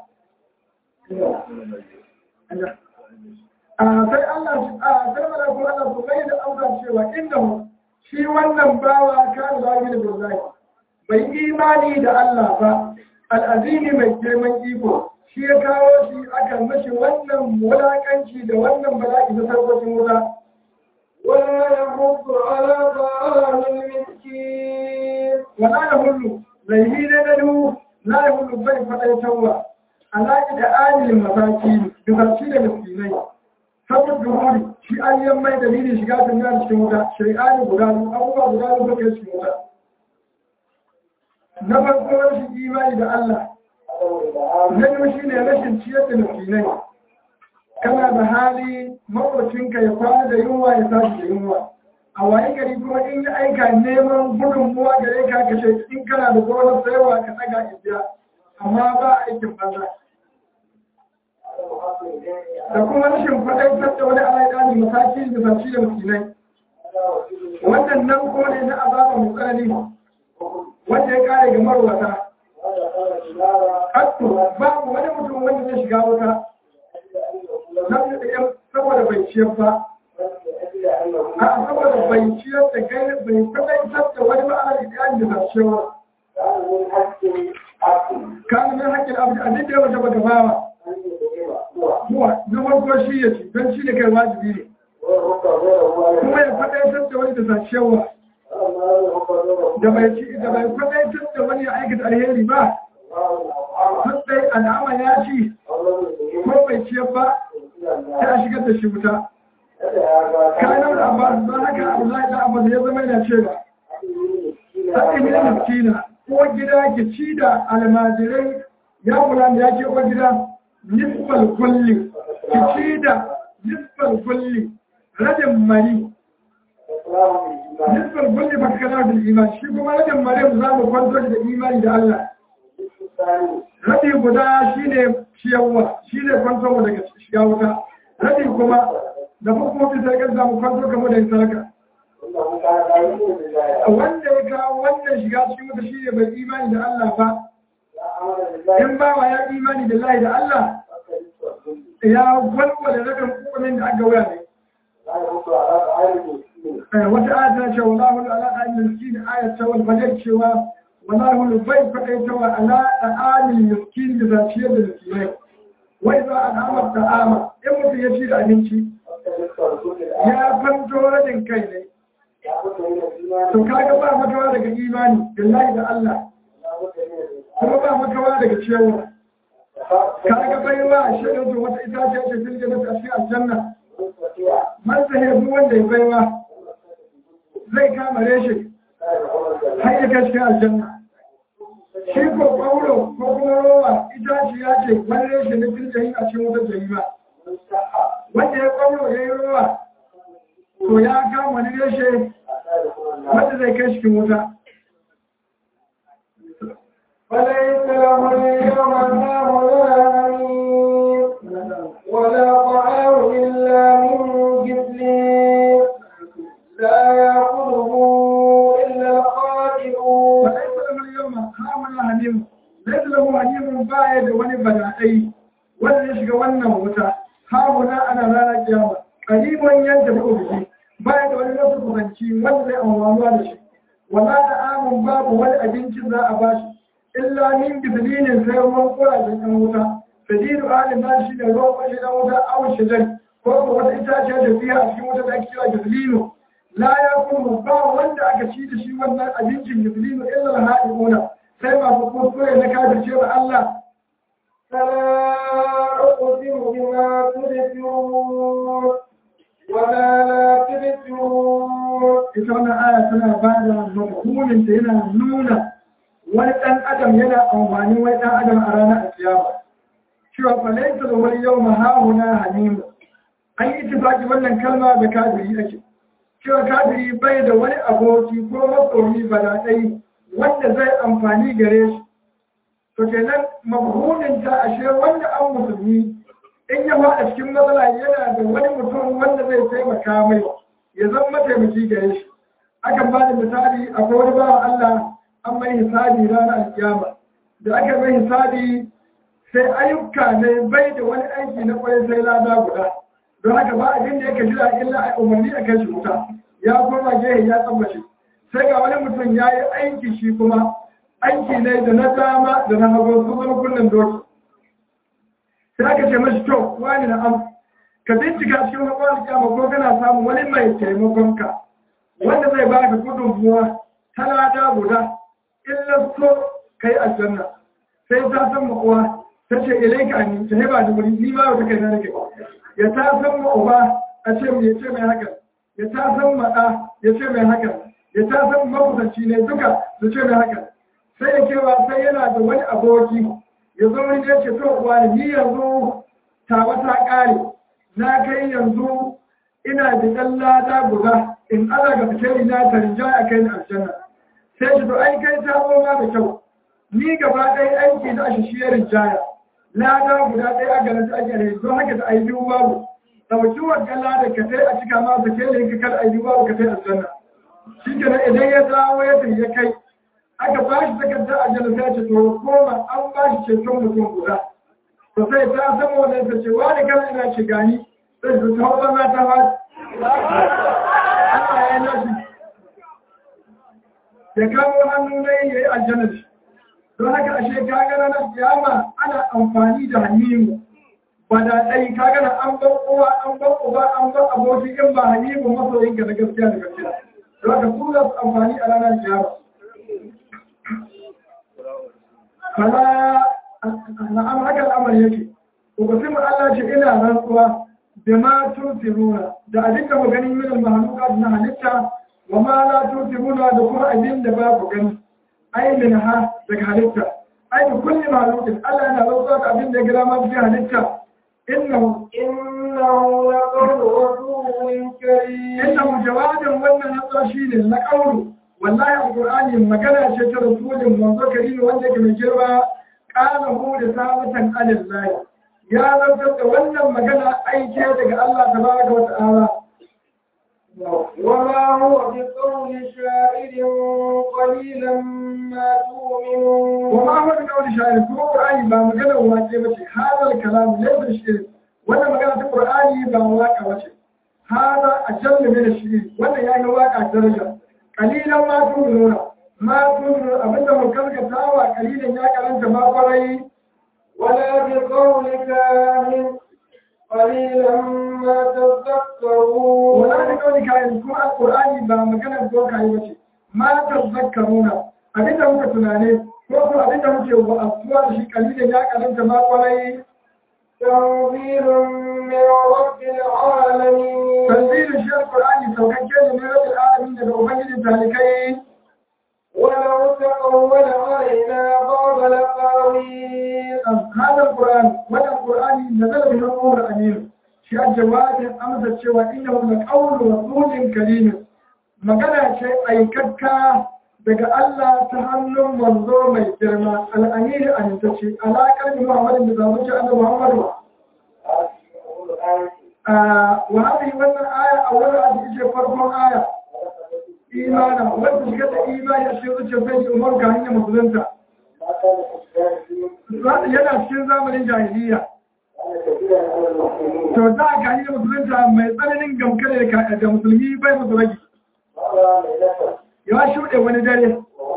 A: a sai Allah a sai mana kuma Allah su bai da amsa cewa inda shi wannan bawa kan zagi da billahi bai imani da Allah ba al'azimi mai girman iko shi ya kawo shi aka mashi wannan wulakanci da wannan bala'i na sarkocin wuta
B: ولا يحض على طعام المسكين
A: wala ya hullu zai ne na du la ya hullu bai faɗaitarwa alaƙi da alilin mataki da shi da miskinai saboda duhuri shi an yi mai dalilin shiga duniya cikin wuta shari'ani guda biyu abubuwa guda biyu suka yi cikin wuta na farko rashin imani da Allah na biyu shi ne rashin ciyar da miskinai kana da hali makwacinka ya kwana da yunwa ya tashi da yunwa a waye gari kuma in yi aika neman gudunmuwa gare ka ka ce in kana da gonar sayarwa ka ɗaga ibiya amma ba aikin banza da kuma rashin faɗaitar da wani alaƙani mataki da zaci da musulmai wannan nan ko ne na azaba mai tsanani wanda ya kare ga marwata hattu babu wani mutum wanda zai shiga wuta saboda bai ciyar ba a saboda bai ciyar da kai bai faɗaitar da wani ma'ana da yan da zacewa kanin haƙƙin abu a duk da wata baka bawa huwa na farko shi ya ci don shi da kai wajibi ne kuma ya faɗaitar da wani da sashewa da bai ci da bai faɗaitar da wani ya aikata alheri ba sai al'ama ya ci ko bai ciyar ba ta shigar da shi wuta kayan da abbas ba haka abdullahi da abbas ya zama yana cewa haɗin yin miskina ko gida ki ci da almajirai ya kula da ya ke ko gida nisfal kulli ki ci da nisfal kulli rajin mari nisfal kulli ba kana da iman shi kuma rajin mari za mu kwanto da imani da Allah rabi guda shine ciyarwa shine kwanto daga shiga wuta rabi kuma da hukumomi sai kan samu kwanto kamar da sarka wanda ya kawo wannan shiga cikin wuta shine bai imani da Allah ba in ba wa ya imani da Allah da Allah ya walwala rakan kukumin da aka wuya ne wata aya ta ce wallahu ala ayyul miskin aya ta wal fajr cewa wallahu bai fakai ta wa ala ayyul miskin da zaciyar da miskinai wai za a nama ta'ama in mutum ya ci da abinci ya fanto rajin kai ne to kaga ba makawa daga imani billahi da Allah kuma ba makawa daga cewa kaga baiwa shi ne to wata itace ce fil jannati a cikin aljanna man sahibu wanda ya baiwa zai kama reshe har ya kai cikin aljanna shi ko ƙwauro ko kuma rowa itace ya ce wani reshe na fil jahim a cikin wata jahima wanda ya ƙwauro ya yi rowa to ya kama wani reshe wanda zai kai cikin wuta
B: فليس له اليوم هاهنا ولا طعام إلا من جبلين لا يأكله إلا الخاطئون
A: فليس له اليوم هاهنا حميم ليس له حميم بايد wani badaɗai wanda ya shiga wannan wuta hahuna ana ranar kiyama ƙaribon yadda ba biki baya da wani nasu kusanci wanda zai amfanuwa da shi wala da amin babu wani abincin za a bashi illa min bibilinin sai ruwan kurajen ɗan wuta sadiru alin na shi da ruwan kwashe ɗan wuta awon shigar ko ko wata itaciya da biya a cikin wuta da ake kira gibilino la ya kuma ba wanda aka ci da shi wannan abincin gibilino illa al-haɗi'una sai masu kuskure na kafirce ba Allah
B: فلا أقسم بما تبصرون ولا لا تبصرون
A: ita wannan aya tana ba da mafhumin ta yana nuna wani ɗan adam yana amfani wani ɗan adam a ranar alkiyama cewa falaita da wani yau mahahuna hanimu an yi itifaki wannan kalma da kafiri ake cewa kafiri bai da wani aboki ko masoyi balaɗai wanda zai amfani gare shi to kenan mafhumin ta ashe wanda an musulmi in ya faɗa cikin matsala yana da wani mutum wanda zai taimaka mai ya zama mataimaki gare shi akan ba da misali akwai wani bawan Allah an mai hisabi ranar alkiyama da aka mai hisabi sai ayyuka ne bai da wani aiki na kwarai sai lada guda don haka ba abin da yake jira illa a umarni a kan shi wuta ya koma gehe ya tsammace sai ga wani mutum ya yi aiki shi kuma aiki ne da na dama da na hagu su zama kullum doki sai aka ce mashi to wani na am ka bincika cikin haƙon kyama ko kana samun wani mai taimakon ka wanda zai ba ka gudunmuwa ta lada guda illa so kai aljanna sai ta san ma'uwa ta ce ilai ka ni ta heba da wuri ni ma wata kai na nake ya ta san ma'uba a ce ya ce mai haka ya ta san maɗa ya ce mai haka ya ta san makusanci ne duka su ce mai haka sai ya kewa sai yana da wani aboki ya zo wani ya ce to uwa ni yanzu tawa ta ƙare na kai yanzu ina da ɗan lada guda in ana ga fitari na ta rinjaya a kai ni aljanna sai shi to ai kai ta goma da kyau ni gaba ɗaya aiki da shi shi ya rinjaya lada guda ɗaya a garin ta ake rai don haka da ayi biyu babu ɗauki wancan lada ka tai a cika ma ka kai ka kada ayi biyu babu ka tai aljanna shi kenan idan ya dawo ya tafi ya kai aka ba shi takardar aljanna sai ce to koma an ba shi ceton mutum guda to sai ta sama wannan ta ce wani kana ina ce gani sai su ta hawa ta ba Allah ya nashi ya kawo hannu ne ya yi aljanna shi don haka ashe ka ga ranar kiyama ana amfani da hannu wanda ɗai ka gana an ban uwa an ban uba an ban aboki in ba halibu masoyin ka na gaskiya da gaskiya za ka su za su amfani a ranar kiyama fala na'am haka al'amari yake uqsimu Allah ce ina rantsuwa da ma tusiruna da abin da mu gani min al-mahluqat na halitta wa ma la tusiruna da kuma abin da ba ku gani ai min ha daga halitta ai da kulli mahluqin Allah yana rantsuwa da abin da ya gira ma fi halitta innahu
B: إنه لقول رسول كريم
A: innahu jawabin wannan rantsuwa shine na qawlu wallahi alqur'ani magana ce ta rasulin manzo karim wanda yake mai girma qala hu da sabatan alillahi ya zartar da wannan magana aike daga Allah tabaraka wa ta'ala
B: وما هو بقول شاعر قليلا ما تؤمنون
A: وما هو بقول شاعر kuma qur'ani ba magana wace bace hadal kalam laysa shi'r wannan magana ta qur'ani ba waka bace hada ajalla min shi'r wannan yayi waka daraja qalilan ma tu'minuna ma tu'minu abinda mun karkatawa qalilan ya karanta ma kwarai
B: ولا بقول كاهن قليلا ما تذكرون
A: wala da kawai kayan kuma alqur'ani ba magana doka yi bace ma tazakkaruna abinda muka tunane ko ko abinda muke wa asuwa da shi qalilan ya karanta ma kwarai
B: تنزيل من رب العالمين
A: tanzilin shi alqur'ani saukakke ne na rabbil alamin daga ubangijin talikai
B: ولو تقول علينا بعض الأقاويل
A: هذا القرآن وهذا القرآن نزل به الأمور الأمير شيء الجواب أمس الشوى إنه لقول رسول كريم magana ce aikakka daga Allah ta hannun manzo mai girma al'amiri amintacce alaƙar bi Muhammadin da zamu ce annabi Muhammadu wa hadi wannan aya a wurin a cikin farkon aya imana wanda shiga da imani a cikin zuciyar sai umar ka hanyar musulunta yana cikin zamanin jahiliya to za a gani da musulunta mai tsananin gamkare da musulmi bai musu ragi ya shuɗe wani dare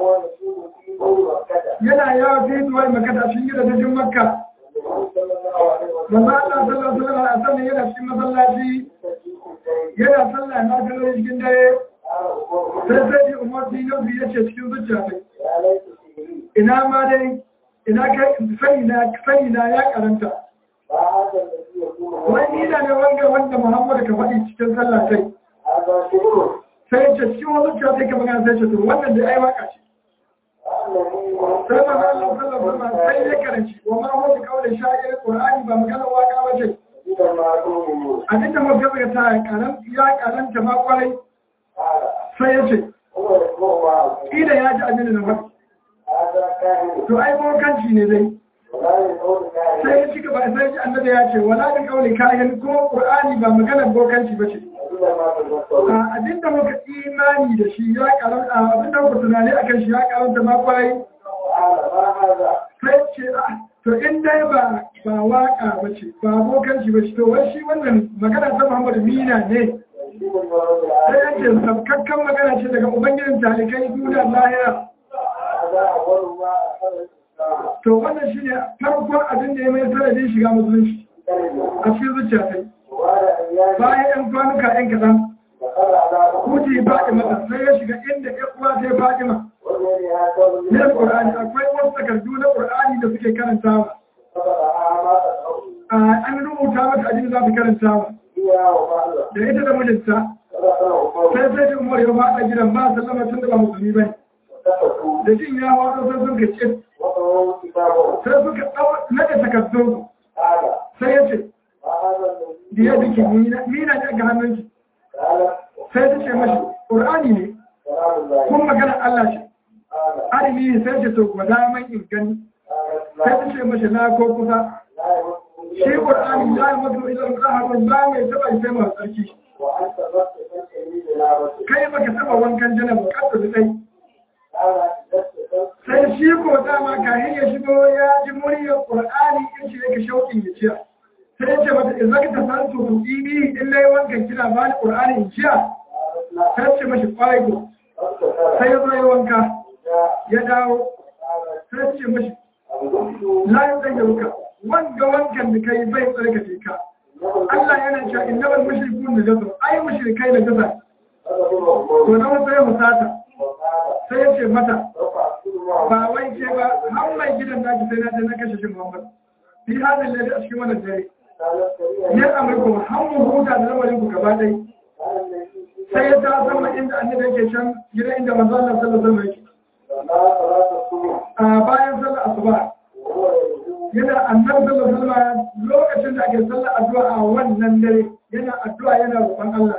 A: yana yawa fi zuwa makata shi gida ta jin makka manzo Allah sallallahu alaihi wasallam yana cikin masallaci yana sallah na kallon cikin dare sai sai umar dinabi ya ce cikin zuciya sai ina ma dai ina kai sani na sani na ya karanta wani ina ne wanga wanda Muhammadu ka faɗi cikin sallah sai sai ya ce cikin wani zuciya sai ka magana sai ce to wannan da ai waka ce sai ma Allah sallallahu alaihi wasallam sai ya karanci wa ma huwa qawli sha'ir qur'ani ba magana waka ba ce abin da muka ga ta karan ya karanta ma kwarai sai ya ce ila ya ji abin da na faɗi to ai bokanci ne dai sai ya ci gaba sai ji annabi ya ce wala da kauli kayan kuma qur'ani ba maganar bokanci ba ce abin da muka imani da shi ya karanta abin da muka tunani akan shi ya karanta ma kwai sai ce to in dai ba ba waka ba ce ba bokanci ba ce to wai shi wannan magana ta Muhammadu Mina ne sai ya ce sabkakkan magana ce daga ubangijin talikai duniya lahira to wannan shi ne farkon abin da ya mai sanadin shiga musulunci a cikin zuciya sai bayan yan kwanuka yan kaɗan kuti fatima sai ya shiga inda ya uwa sai fatima ne ƙur'ani akwai wasu takardu na ƙur'ani da suke karantawa an rubuta mata abin da za su karantawa da ita da mijinta sai sai da umar ya faɗa gidan ba sallama tun da ba musulmi bai da jin ya wato sai sun ka ce sai suka nada takardun sai ya ce da ya duki mina ne ga hannunki sai ta ce mashi ƙur'ani ne kun magana Allah ce arimi ne sai ce to gwada man in gani sai ta ce mashi na ko kusa shi ƙur'ani ya yi mazu idan ƙaharun ba mai taɓa sai masu tsarki kai baka taɓa wankan jana bukatar da ɗai sai shi ko dama kayan ya shigo ya ji muryar ƙur'ani in shi yake shauƙin ya ciya sai ya ce mata in zaka ta san su kuɗi in na yi wankan kina ba ni ƙur'ani in ciya sai ce mashi ƙwarai ko sai ya zo ya wanka ya dawo sai ce mashi layin ɗan yaruka wanga wankan da kai bai tsarkake ka Allah yana cewa innamal mushrikun najasun ai mushrikai najasa to na wasu ya musata sai ya ce mata ba wai ke ba har mai gidan naki sai na je na kashe shi Muhammad fi hadin lalle a cikin wannan dare ya amurku har mu huta da lamarin ku gaba ɗaya sai ya ta sama inda annabi yake can gida inda manzo Allah sallallahu alaihi wasallam a bayan sallar asuba yana annabi sallallahu alaihi wasallam lokacin da ake sallar addu'a a wannan dare yana addu'a yana roƙon Allah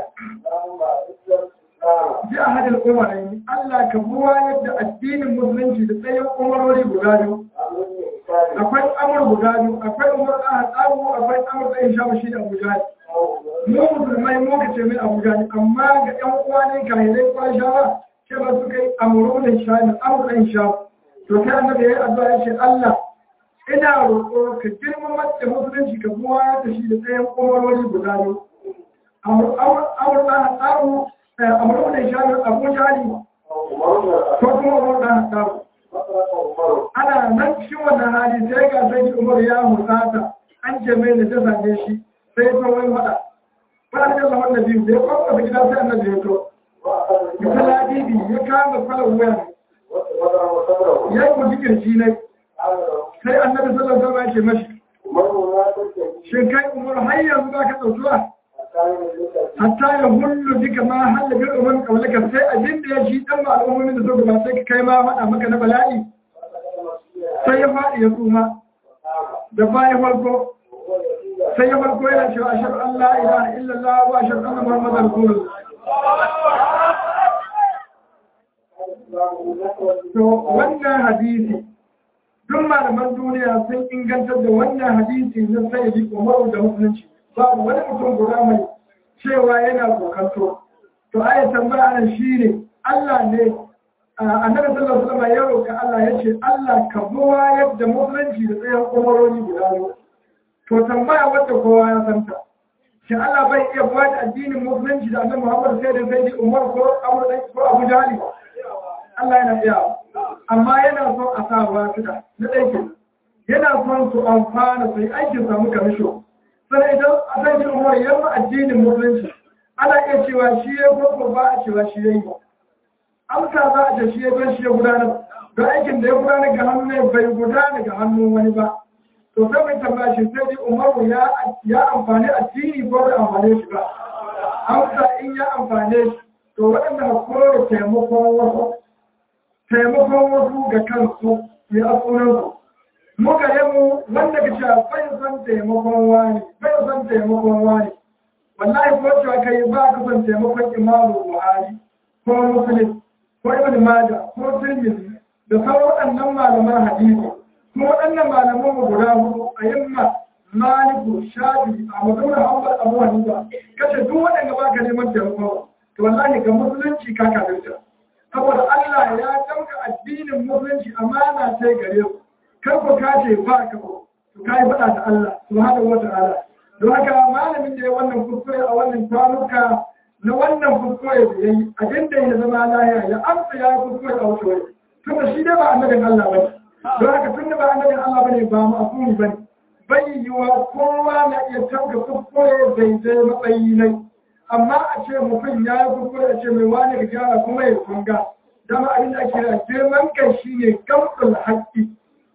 A: ji a hadin umarai Allah ka buwa yadda addinin musulunci da tsayin umarori guda biyu akwai amur guda biyu akwai umar ɗan tsawo akwai amur ɗan sha shi da abuja mu musulmai mu ka ce mai abuja amma ga ƴan uwa ne ka hidai kwan shawa ce ba su kai amuru da sha ne amur ɗan sha to sai annabi ya yi addu'a ya ce Allah ina roƙo ka girmama da musulunci ka buwa da shi da tsayin umarori guda biyu amur ɗan tsawo amuru da sha ne abuja ne ko kuma umar ɗan tsawo ana nan cikin wannan hali sai ga sai umar ya musata an ce mai da ta same shi sai ta wani fada fara da Allah wannan biyu da ya kwakwa da gida sai annabi ya to ya kala bibi ya kama kwalan wuya ya yi kuji kirji ne sai annabi sallallahu alaihi wasallam ya ce mashi shin kai umar har yanzu ba ka tsautuwa hatta ya hullu duka ma halla bi umman kaulaka sai abin da ya shi dan ba al'ummomin da suka ba sai ka kai ma faɗa maka na bala'i sai ya faɗi ya tsuma da baya farko sai ya farko yana cewa ashar Allah ilaha illallah wa ashar anna muhammadar rasulullah to wannan hadisi duk malaman duniya sun ingantar da wannan hadisi na sayyidi umaru da musulunci babu wani mutum guda mai cewa yana kokanto to aya tambaya nan shine Allah ne annabi sallallahu alaihi wasallam ya roka Allah ya ce Allah ka buwa yadda musulunci da tsayan umaroni guda biyu to tambaya wadda kowa ya santa shi Allah bai iya buwa da addinin musulunci da annabi Muhammad sai da sai Umar ko Abu ko Abu Jahali Allah yana iya amma yana son a sa wasuɗa na ɗaikin yana son su amfana su yi aikin samu kamisho sai idan a san shi umar yamma addinin musulunci ana iya cewa shi ya ko ba a cewa shi ya yi amsa za a ce shi ya don shi ya gudanar da aikin da ya gudanar ga hannu ne bai gudana ga hannun wani ba to sai mai tambaya shi sai dai umaru ya amfani addini ko bai amfane shi ba amsa in ya amfane shi to waɗanda kore taimakon wasu taimakon wasu ga kansu mai asunansu muka yi mu wanda ka cewa bai san taimakon wani bai san taimakon wani wallahi ko cewa kai ba ka san taimakon imamu buhari ko muslim ko ibn maja ko tirmidhi da sauran waɗannan malaman hadisi kuma waɗannan malaman mu guda hudu a yamma maliku shafi a mazaunar hanbal abu hanifa kace duk waɗanda ba ka neman taimako to wallahi ga musulunci ka kafirta saboda Allah ya ɗauka addinin musulunci amana sai gare ku kar ku kace ba ka ko to kai faɗa da Allah subhanahu wata'ala don haka malamin da ya wannan kuskure a wannan kwanuka na wannan kuskure da yayi abin da ya zama lahiya ya amsa ya kuskure a wata wani tunda shi dai ba annabin Allah bane don haka tunda ba annabin Allah bane ba ma'asumi bane bai yiwa kowa na iya tabga kuskure daidai matsayi ne amma a ce mutum ya yi kuskure a ce mai wani ka gyara kuma ya kunga dama abin da ake da girman kai shi ne gamsul haƙƙi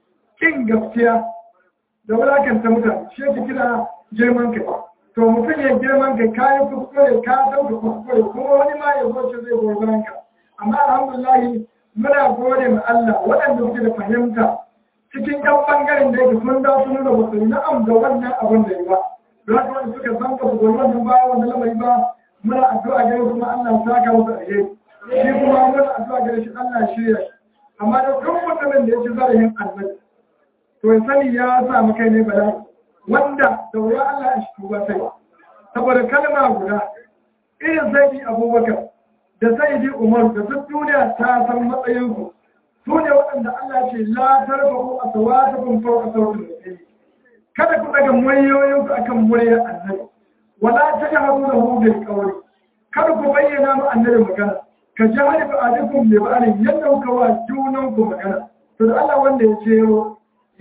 A: kin gaskiya da wulakanta mutane shi ake kira girman kai to mutum ya girman kai ka yi kuskure ka dauka kuskure kuma wani ma ya zoce zai goyi ka amma alhamdulahi muna gode ma Allah waɗanda suke da fahimta cikin ɗan ɓangaren da yake sun da sun nuna ba su yi na'am da wannan abin da ya ba da haka wanda suka san ka goyi wannan baya wannan lamari ba muna addu'a gare kuma Allah ya saka musu alheri shi kuma muna addu'a gare shi Allah ya shirya shi amma da duk mutumin da ya ci zarahin annabi to ya sani ya sa mu kai ne bala'i wanda da wuya Allah ya shi ba sai saboda kalma guda irin sai Abubakar da sai Umar da duk duniya ta san matsayin su su ne waɗanda Allah ce la tarbahu aswatakum fawqa sawti al kada ku daga muryoyin ku akan muryar annabi wala tajharu lahu bil qawli kada ku bayyana mu annabi magana ka jahari ba alikum bi ba'alin yadda kuka wa junan ku magana to da Allah wanda ya jero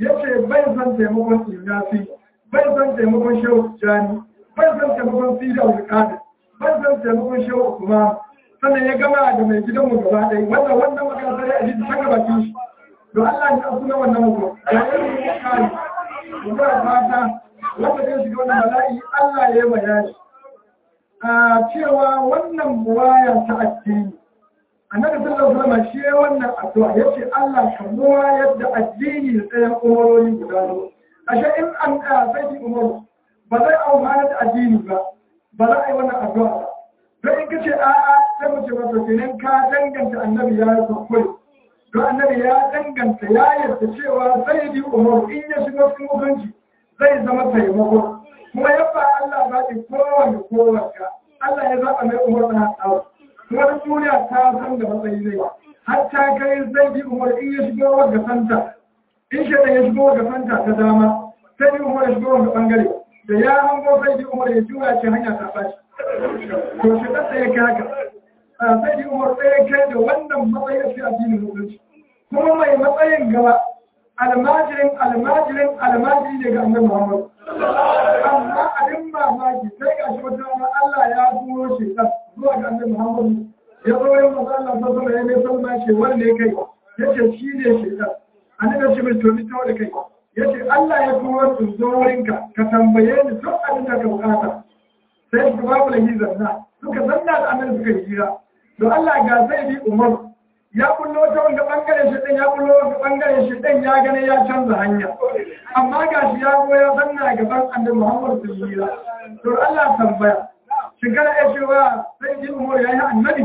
A: ya ce bai son taimakon ilyafi bai son taimakon shehu jani bai son taimakon sida wulkada bai son taimakon shehu kuma sannan ya gama da mai gidanmu gaba ɗaya wannan wannan magana sai a ji ta gaba shi don Allah ya suna wannan mutum ya yi ya kare mu ba fata wanda zai shiga wannan bala'i Allah ya yi bayani a cewa wannan buwaya ta addini annabi sallallahu alaihi wasallam shi ya wannan addu'a yace Allah ka buwayar da addini da tsayan umaroni guda biyu ashe in an sai ki umaru ba zai amfana da addini ba ba za a yi wannan addu'a ba don in kace a'a sai mu ce masa kenan ka danganta annabi ya yi kuskure don annabi ya danganta ya yarda cewa sai di umaru in ya shiga cikin hukunci zai zama taimako kuma ya ba Allah ba ki kowanne kowanne Allah ya zaɓa mai umar da haɗawa kuma da duniya ta san da matsayi zai har ta kai zai bi umar in ya shigo wa santa in shi ya shigo wa santa ta dama sai bi umar ya shigo wa bangare da ya hango sai bi umar ya juya ce hanya ta bashi to shi da ya kai haka sai bi umar sai kai da wannan matsayin shi addinin musulunci kuma mai matsayin gaba almajirin almajirin almajiri ne ga annabi Muhammad amma abin mamaki sai ga shi wata rana Allah ya turo shi kan zuwa ga annabi Muhammad ya zo yin maza Allah ta zama ya mai salma ce wanne kai ya ce shi ne shi kan annabi shi mai tobi ta da kai ya ce Allah ya turo su zo wurinka ka tambaye ni duk abin da ka bukata sai su babu da hizar suka zanna da annabi suka yi hira to Allah ga sai bi Umar ya kullo ta wanda bangaren shi ɗin ya kullo wanda bangaren shi ɗin ya gane ya canza hanya amma ga shi ya zo ya zanna gaban annabi Muhammad sallallahu alaihi to Allah tambaya shin kana iya cewa sai ji umar yayi annabi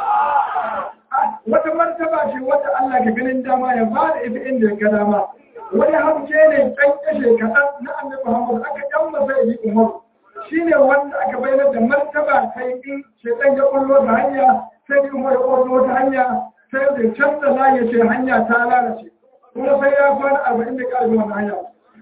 A: wata martaba ce wata Allah ka ganin dama ya ba da ita inda ya ga dama wani hamce ne ɗan kashe kaɗan na annabi Muhammad aka ɗan sai ji umar shine wanda aka bayyana da martaba kai in shedan ya kullo ta hanya sai ji umar ya kullo ta hanya sai da canza layi ce hanya ta lalace kuma sai ya kwana arba'in da ƙarfi wani hanya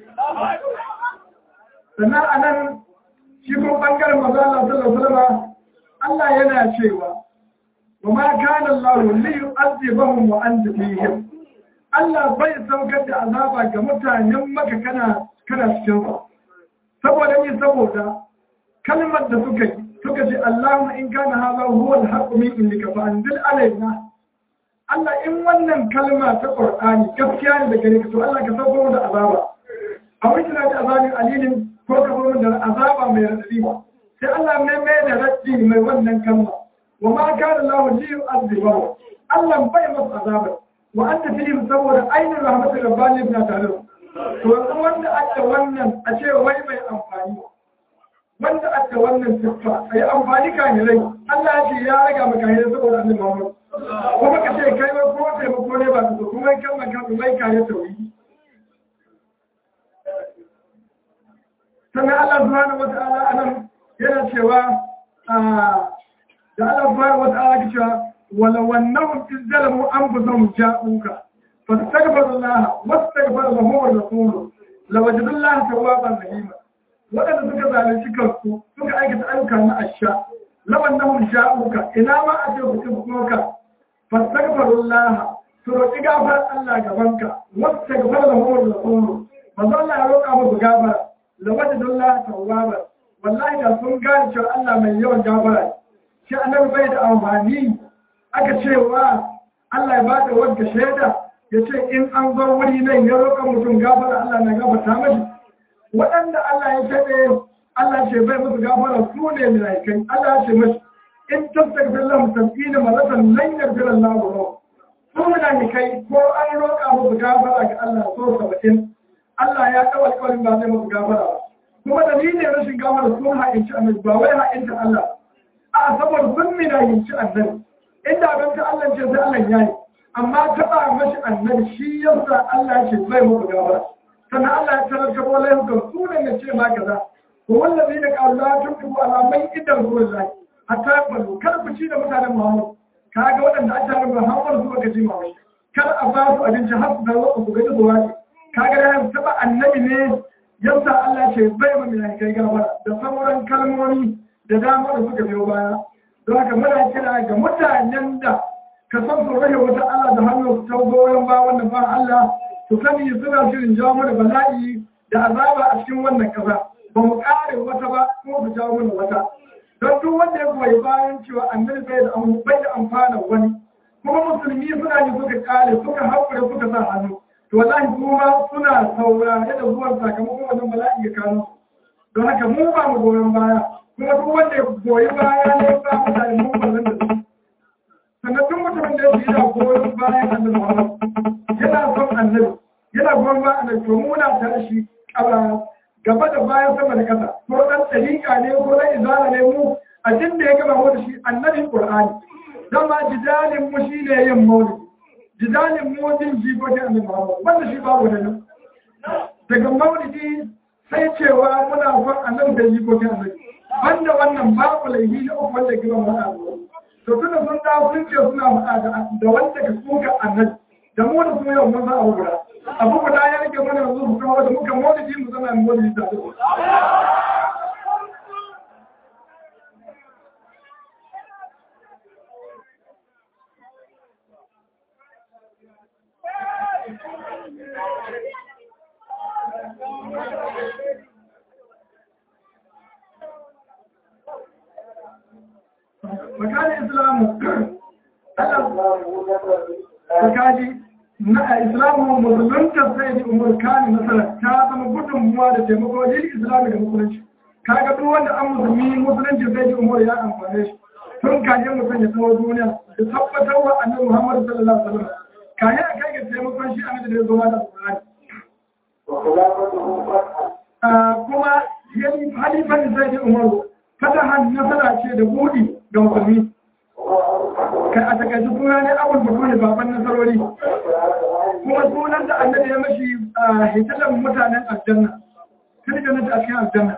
A: sannan a nan shi kuma ɓangaren maza Allah sallallahu alaihi Allah yana cewa wa ma kana Allah li yu'adhibahum wa anta fihim Allah bai saukar da azaba ga mutanen maka kana kana cikin su saboda ni saboda kalmar da suka yi suka ce Allahumma in kana hadha huwa al-haqqu min indika fa anzil alaina Allah in wannan kalma ta Qur'ani gaskiya ne da gare ka to Allah ka sauko da azaba a wani tana da azabin alilin ko ka zo da azaba mai radadi ba sai Allah mai mai da raddi mai wannan kalma wa ma kana lahu li yu'adhibu Allah bai masa azaba wa anta fihim saboda ainihin rahmatul rabbani na tare to yanzu wanda aka wannan a ce wai mai amfani wanda aka wannan siffa ai amfani kan rai Allah ya ce ya raga maka hira saboda annabi Muhammad kuma ka ce kai wai ko taimako ne ba ka so kuma kan maka mai kare tauhidi sannan Allah subhanahu wata'ala anan yana cewa da Allah subhanahu wata'ala ke cewa wala wannahum izzalamu anfusahum ja'uka fastaghfiru Allah wastaghfara lahum ar-rasul lawajadu Allah tawwaban rahima wadanda suka zalunci kansu suka aikata ayyuka na asha lawannahum ja'uka ina ma a ce ku tuba ka fastaghfiru Allah su roƙi gafar Allah gabanka wastaghfara lahum ar-rasul manzo Allah ya roƙa musu gafara lawajin Allah tawwabar wallahi da sun gane cewa Allah mai yawan gafara shi annabi bai da amfani aka cewa Allah ya ba da wadda shaida ya ce in an zo wuri nan ya roƙa mutum gafara Allah na gafarta mashi waɗanda Allah ya shaɗe Allah ce bai musu gafara su ne milaikai Allah ya ce mashi in tattagbir lahum sab'ina maratan lan yaghfir Allah lahum su milaikai ko an roƙa musu gafara ga Allah so saba'in Allah ya kawo alƙawarin ba zai musu gafara ba. Kuma dalilin rashin gafara sun ha'inci annabi ba wai ha'inta Allah. A saboda sun mina yinci annabi. Inda ban ta Allah ce sai Allah ya yi. Amma taɓa mashi annabi shi yasa Allah ce bai musu gafara. Sannan Allah ya tarar ka bola yau ga su ne ce ma kaza. Ko wallazi da ƙaru la tuntubu alamai idan ruwan zai. Hatta balu kar ku ci da mutanen Muhammad. Kaga waɗanda a tare Muhammad su ka ji mawai. Kar a ba su abinci har su da wasu su gaji zuwa ce. kaga da taba annabi ne yadda Allah ce bai ma mai kai gaba da sauran kalmomi da dama da suka biyo baya don haka muna kira ga mutanen da ka san su rage wata Allah da hannu ta goyon ba wannan ba Allah su sani suna shirin jawo mana bala'i da azaba a cikin wannan ƙasa ba mu ƙare wata ba kuma su jawo mana wata don duk wanda ya goyi bayan cewa annabi bai da bai da amfana wani kuma musulmi suna yi suka ƙare suka haƙura suka sa hannu to wallahi kuma suna saurare da zuwan sakamakon wannan bala'i ya kano don haka mu ba mu goyon baya kuma duk wanda ya goyi baya ne ba mutane mu ba zan da su sannan duk mutumin da ya fi yana goyon bayan annabi Muhammad yana son annabi yana goyon bayan annabi to mu muna tare shi gaba da bayan sama da kasa ko dan tsarika ne ko dan izala ne mu a jin da ya gama mu da shi annabi Qur'ani dan ma jidalin mu shine yin maulidi jidalin mu din jikokin annabi Muhammad wanda shi babu da nan daga maulidi sai cewa muna son annabi da jikokin annabi banda wannan babu laifi na uku wanda gaba mu da to tunda sun dawo sun ce suna faɗa da wanda ka suka annabi da mu da su yau mun za a guda abu guda ya rike mana yanzu su kawo da muka maulidi mu zama maulidi da su makanin islamu tsakaji na islamu musulunta sai da umar kani nasara ta zama gudunmuwa da taimako lil islami da musulunci kaga duk wanda an musulmi musulunci sai da umar ya amfane shi tun kaje mutum ya tsawo duniya da tabbatar wa annabi muhammad sallallahu alaihi wasallam kaje a kai ga taimakon shi annabi da ya zo ma da alqur'ani kuma yayi halifan sai da umar fatahan nasara ce da budi ga musulmi kai a takaice suna ne abul bakuri baban nasarori kuma sunan da annabi ya mashi hitalan mutanen aljanna kada ga nata a cikin aljanna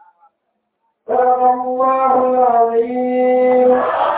B: الله العظيم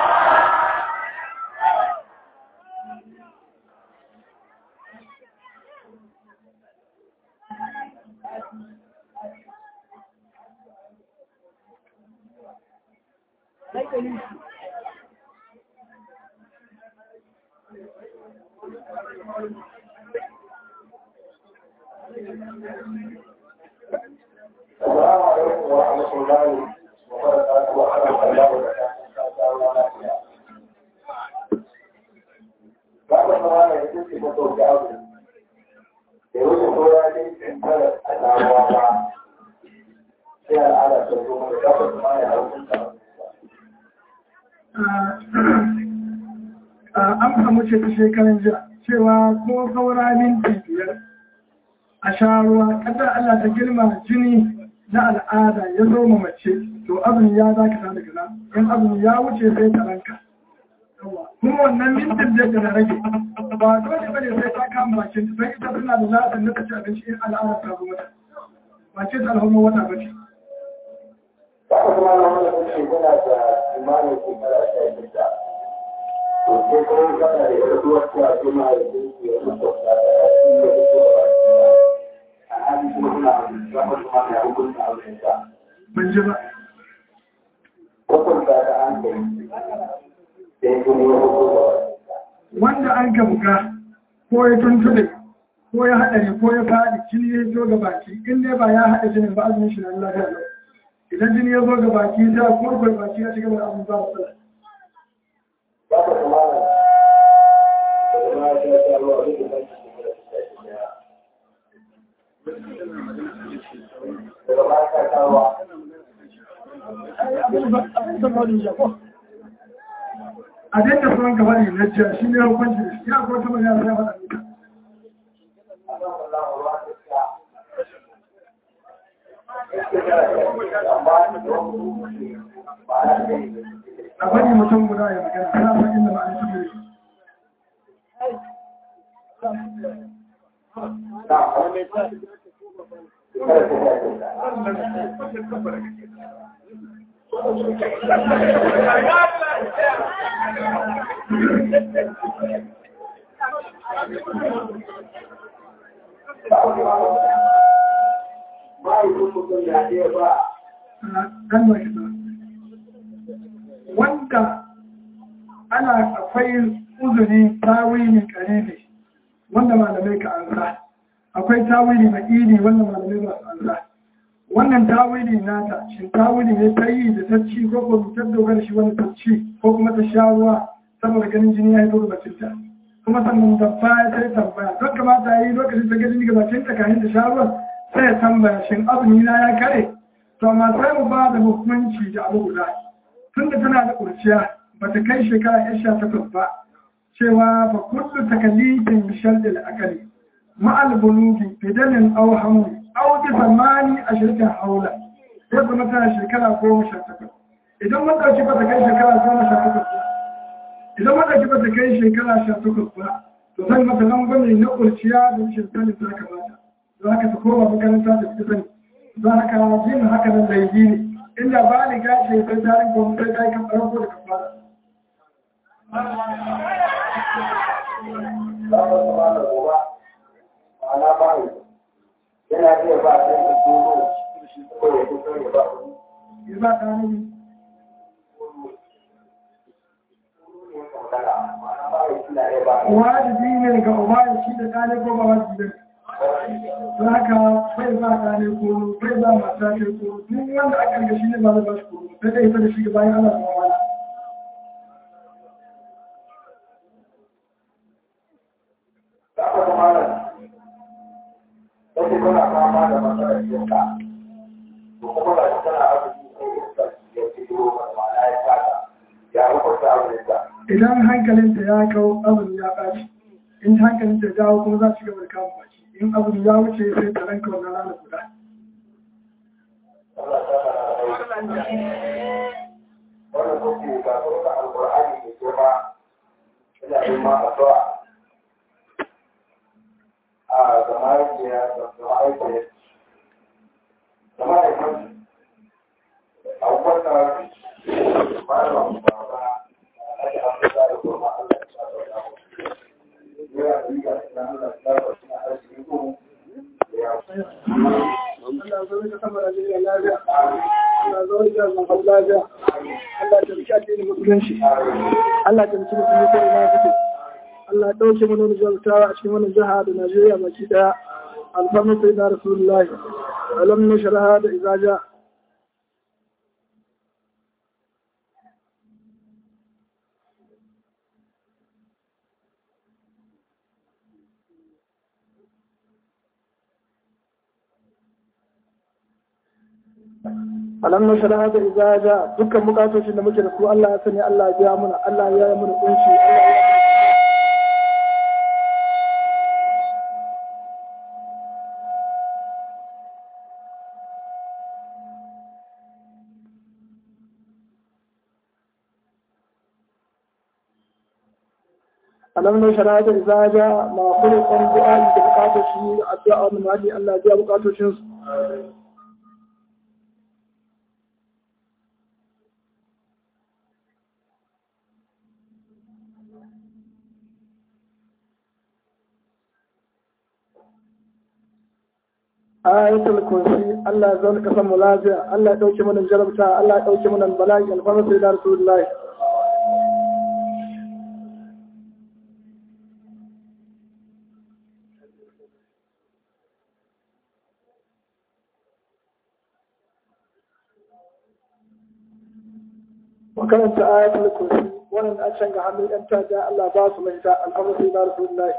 C: السلام عليكم ورحمة الله وبركاته ورحمة الله وبركاته بعد ما أنا يجب أن أقول جاوب يقول سورة إنتر الأعوام في العالم تقوم بكافة ما يعرفون
A: an samu ce ta shekarun jiya cewa ko saura minti biyar a sha ruwa kadar Allah ta girma jini na al'ada ya zo ma mace to azumi ya za ka sa daga nan in azumi ya wuce sai ta ranka kuma wannan mintin da ta rage ba dole bane sai ta kama bakin ta sai ita suna da lafiya na ta ci abinci in al'ada ta zo mata ba ce ta alhamma wata ba ce
C: Haka kuma na wani kuce yana da imanin shekara sha shida. To sai kuma kana da yar uwar ta ce ma ya ce ya mutu ta da shi ne da ke da a hali kuma suna zama kuma na hukunta auren ta.
A: ban ji ba
C: Hukunta ta an kai sai kuma ya hukunta
A: wanda an ka buga ko ya tuntube ko ya haɗari ko ya faɗi jini ya zo ga baki in dai ba ya haɗa jinin ba azumin shi na lafiya lau idan jini ya zo ga baki ta kurkur baki ya shiga da abin ba su
C: Ba ka kuma na da kuma ya ta ruwa duk da shi da shi daga baya ka ta ruwa
A: a daidai sunan gaba ne na jiya shi ne hukunci da shi ya ko ta magana ya faɗa duka a bari mutum guda ya magana ana san inda ba a yi tabbiri ɗan da kita wanda ana akwai uzuri tawili karibi wanda malamai ka an sa akwai tawili mai iri wannan malamai masu Allah wannan tawili nata shin tawili ne ta yi da ta ci ko ko ta dogara shi wani ta ci ko kuma ta sha ruwa saboda ganin jini ya yi da bacinta kuma sannan da baya sai tambaya don kamata yi lokacin ta gani ga bacinta kafin ta sha ruwan sai ya tambaya shin azumi na ya kare to amma sai mu ba da hukunci da abu guda tunda tana da kurciya ba ta kai shekara yan sha takwas ba cewa fa kullu takalifin bi sharɗi akali ma'al bulugi fidanin aw hamli aw bi zamani ashirka haula sai kuma tana shekara goma sha takwas idan mun ɗauki ba ta kai shekara goma sha takwas ba idan mun ɗauki ba ta kai shekara sha takwas ba to zan mata rangwame na kurciya da rashin sanin ta kamata za ka ta koma makaranta da fita sani za ka yin haka nan laifi ne inda ba ni gashi sai ta rinka wani sai ta yi kan farko da kafara
C: Babu kuma da goba, ma'ana bayi, yana iya ba sai da tsoro ko ya fito ya ba wani.
A: ya ba ta ne
C: Ma'ana bayi suna iya ba wani.
A: wajibi ne ga uba ya shi da ɗane ko ba wajibi ne za ka bai ba ɗane ko bai ba mata kai ko duk wanda aka riga shi ne ba zai ba shi ko sai dai ita da shi bayan Allah ta wala
C: Za ka kuma nan, wasu kuna fama da matsalar iska, to kuma ga shi tana arziki sai iska ya ci duro ma'ana ya taka, ya hukunta abinta.
A: idan hankalinta ya kawo abin ya ɓaci in hankalinta ya dawo kuma za su gaba da kama baki in abin ya wuce sai ta ranka wannan rana guda
C: Allah ta fara da wannan kuke ga sauka alƙur'ani mai girma ina yin ma addu'a a ga mahaifiya da mahaifiya da mahaifin abubakar malam baba alhaji abubakar da kuma Allah ya sa da mu ya yi ga nan Allah ya sa da arziki ko ya
A: Allah zo ka sama da jiya lafiya Allah zo ka sama da lafiya Allah ta rike addinin musulunci Allah ta rike musulunci ko ina kake Allah ya dauke mu nuna jaltawa a cikin wannan jiha da Najeriya baki daya alfarma sai da Rasulullahi alam nashraha da izaja alam nashraha da izaja dukkan bukatocin da muke da su Allah ya sani Allah ya biya muna Allah ya yi muna kunshi Allah ya alam nashraha da izaja ma kullu qan du'a da bukatoci addu'a mun wadi Allah ya biya bukatocin su ayatul kursi Allah ya zauna kasan mu lafiya Allah ya dauke mana jarabta Allah ya dauke mana bala'i alfarma sai da rasulullahi makaranta ayatul kursi wannan a can ga hannun yan tada Allah ba su mai ta alfarma sai da rasulullahi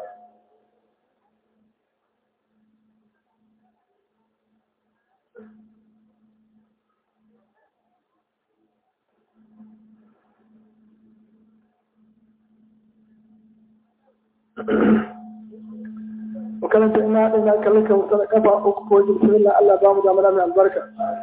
A: makaranta ina haɗin na kallon ka wutar kafa uku ko jirgin Allah ba mu damar mai albarka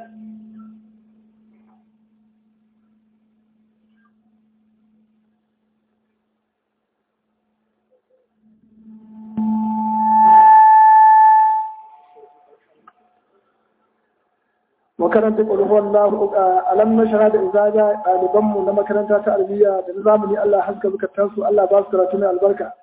A: makarantar ƙulhuwan lahu alam na shara da izaja ɗalibanmu na makaranta ta albiya da na zamani Allah haska zukatansu Allah ba su karatu mai albarka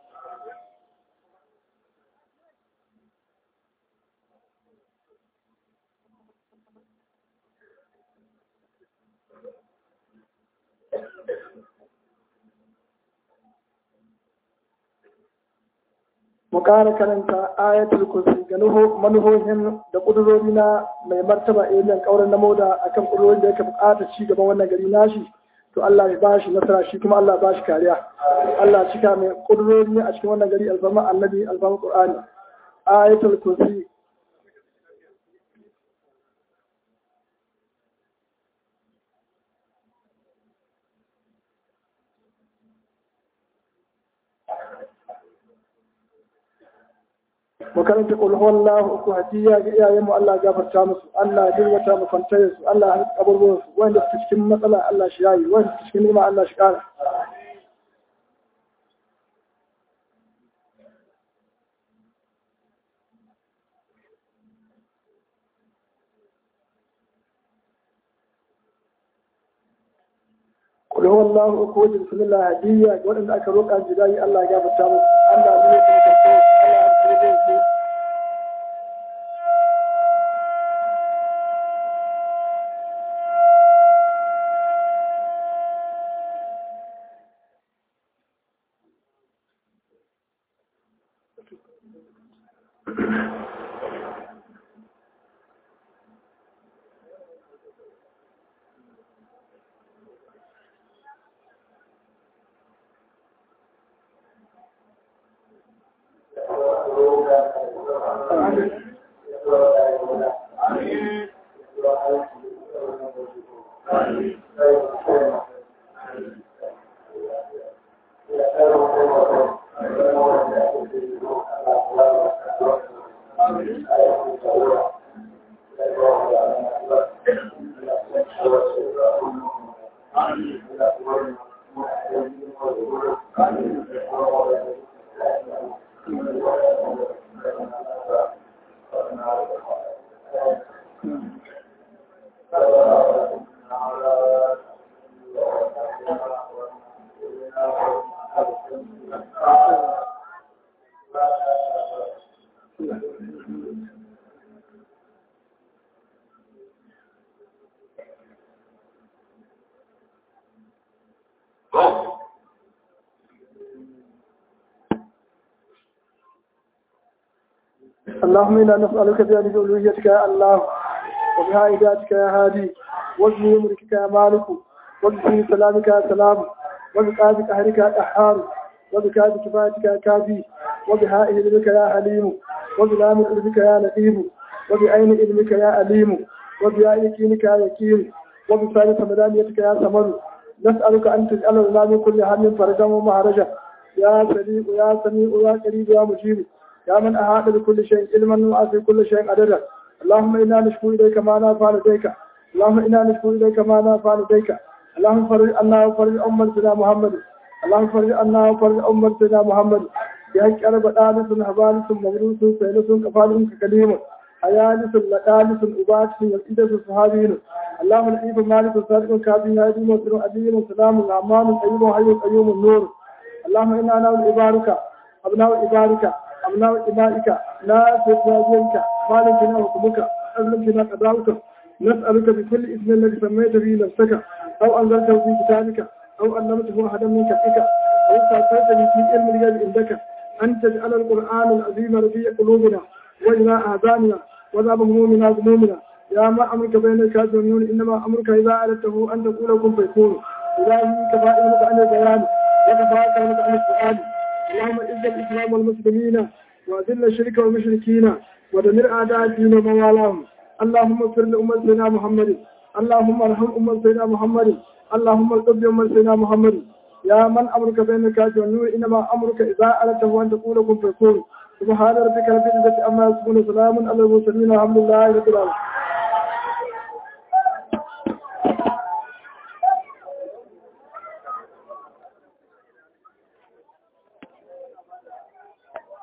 D: mu ƙara karanta ayatul kursi ga manuhohin da ƙudurori na mai martaba ilimin ƙauren na moda akan ƙudurorin da yake buƙatar ci gaban wannan gari nashi to Allah ya bashi nasara shi kuma Allah ya bashi kariya Allah cika mai ƙudurori a cikin wannan gari alfama annabi alfama qur'ani ayatul kursi mu karanta qul huwallahu uku hadiya ga iyayen mu Allah gafarta musu Allah ya dirwata mu kwantaye su Allah ya kaburburan su wanda suke cikin matsala Allah shi yayi wanda suke cikin nima Allah shi kara قل هو الله أكو بسم الله هدية وأن أكروك عن جداي الله جاب التامس الله من يكون كنتو الله أكروك اللهم إنا نسألك بأن ألوهيتك يا الله وبهائداتك يا هادي وبه أمرك يا مالك وبه سلامك يا سلام وبقابك أهلك يا أحار وبكاد كفايتك يا كافي وبهاء علمك يا حليم وبلام علمك يا لئيم وبعين علمك يا أليم وبياء يقينك يا يقين وبثالث مدانيتك يا سمر نسألك أن تجعل لنا من كل هم فرجا ومهرجا يا سريع يا سميع يا قريب يا مجيب يا من أحاط بكل شيء علما وأعطي كل شيء عددا اللهم إنا نشكو إليك ما لا فعل لديك اللهم إنا نشكو إليك ما لا فعل لديك اللهم فرج عنا وفرج أمة سيدنا محمد اللهم فرج عنا وفرج أمة سيدنا محمد بحق أرب آلس هبالس مغروس سيلس كفال ككليم حيالس لقالس أباس والإدس صحابين اللهم الإيب مالك صادق كاظم هادي وسر أديم سلام الأمان الأيوم حي القيوم النور اللهم إنا نعوذ إبارك أبناء إبارك أبناء إمائك لا تتواجهك مالكنا وكمك أذلكنا قدرك نسألك بكل اسم الذي سميت به نفسك أو أنزلته في كتابك أو علمته أحدا من خلقك أو استأثرت به في علم الغيب عندك أن تجعل القرآن العظيم رفيع قلوبنا وجلاء آذاننا وذاب همومنا غمومنا يا ما أمرك بين الكافر والنون إنما أمرك إذا أردته أن تقول كن فيكون إلهي كفائلك عن البيان وكفاك عن السؤال اللهم اعز الاسلام والمسلمين واذل الشرك والمشركين ودمر اعداء الدين وموالاهم اللهم اغفر لامه سيدنا محمد اللهم ارحم امه سيدنا محمد اللهم ارحم امه سيدنا محمد يا من امرك بين الكافر والنور انما امرك اذا اردته ان تقول كن فيكون سبحان ربك رب العزه عما يصفون سلام على المرسلين والحمد لله رب العالمين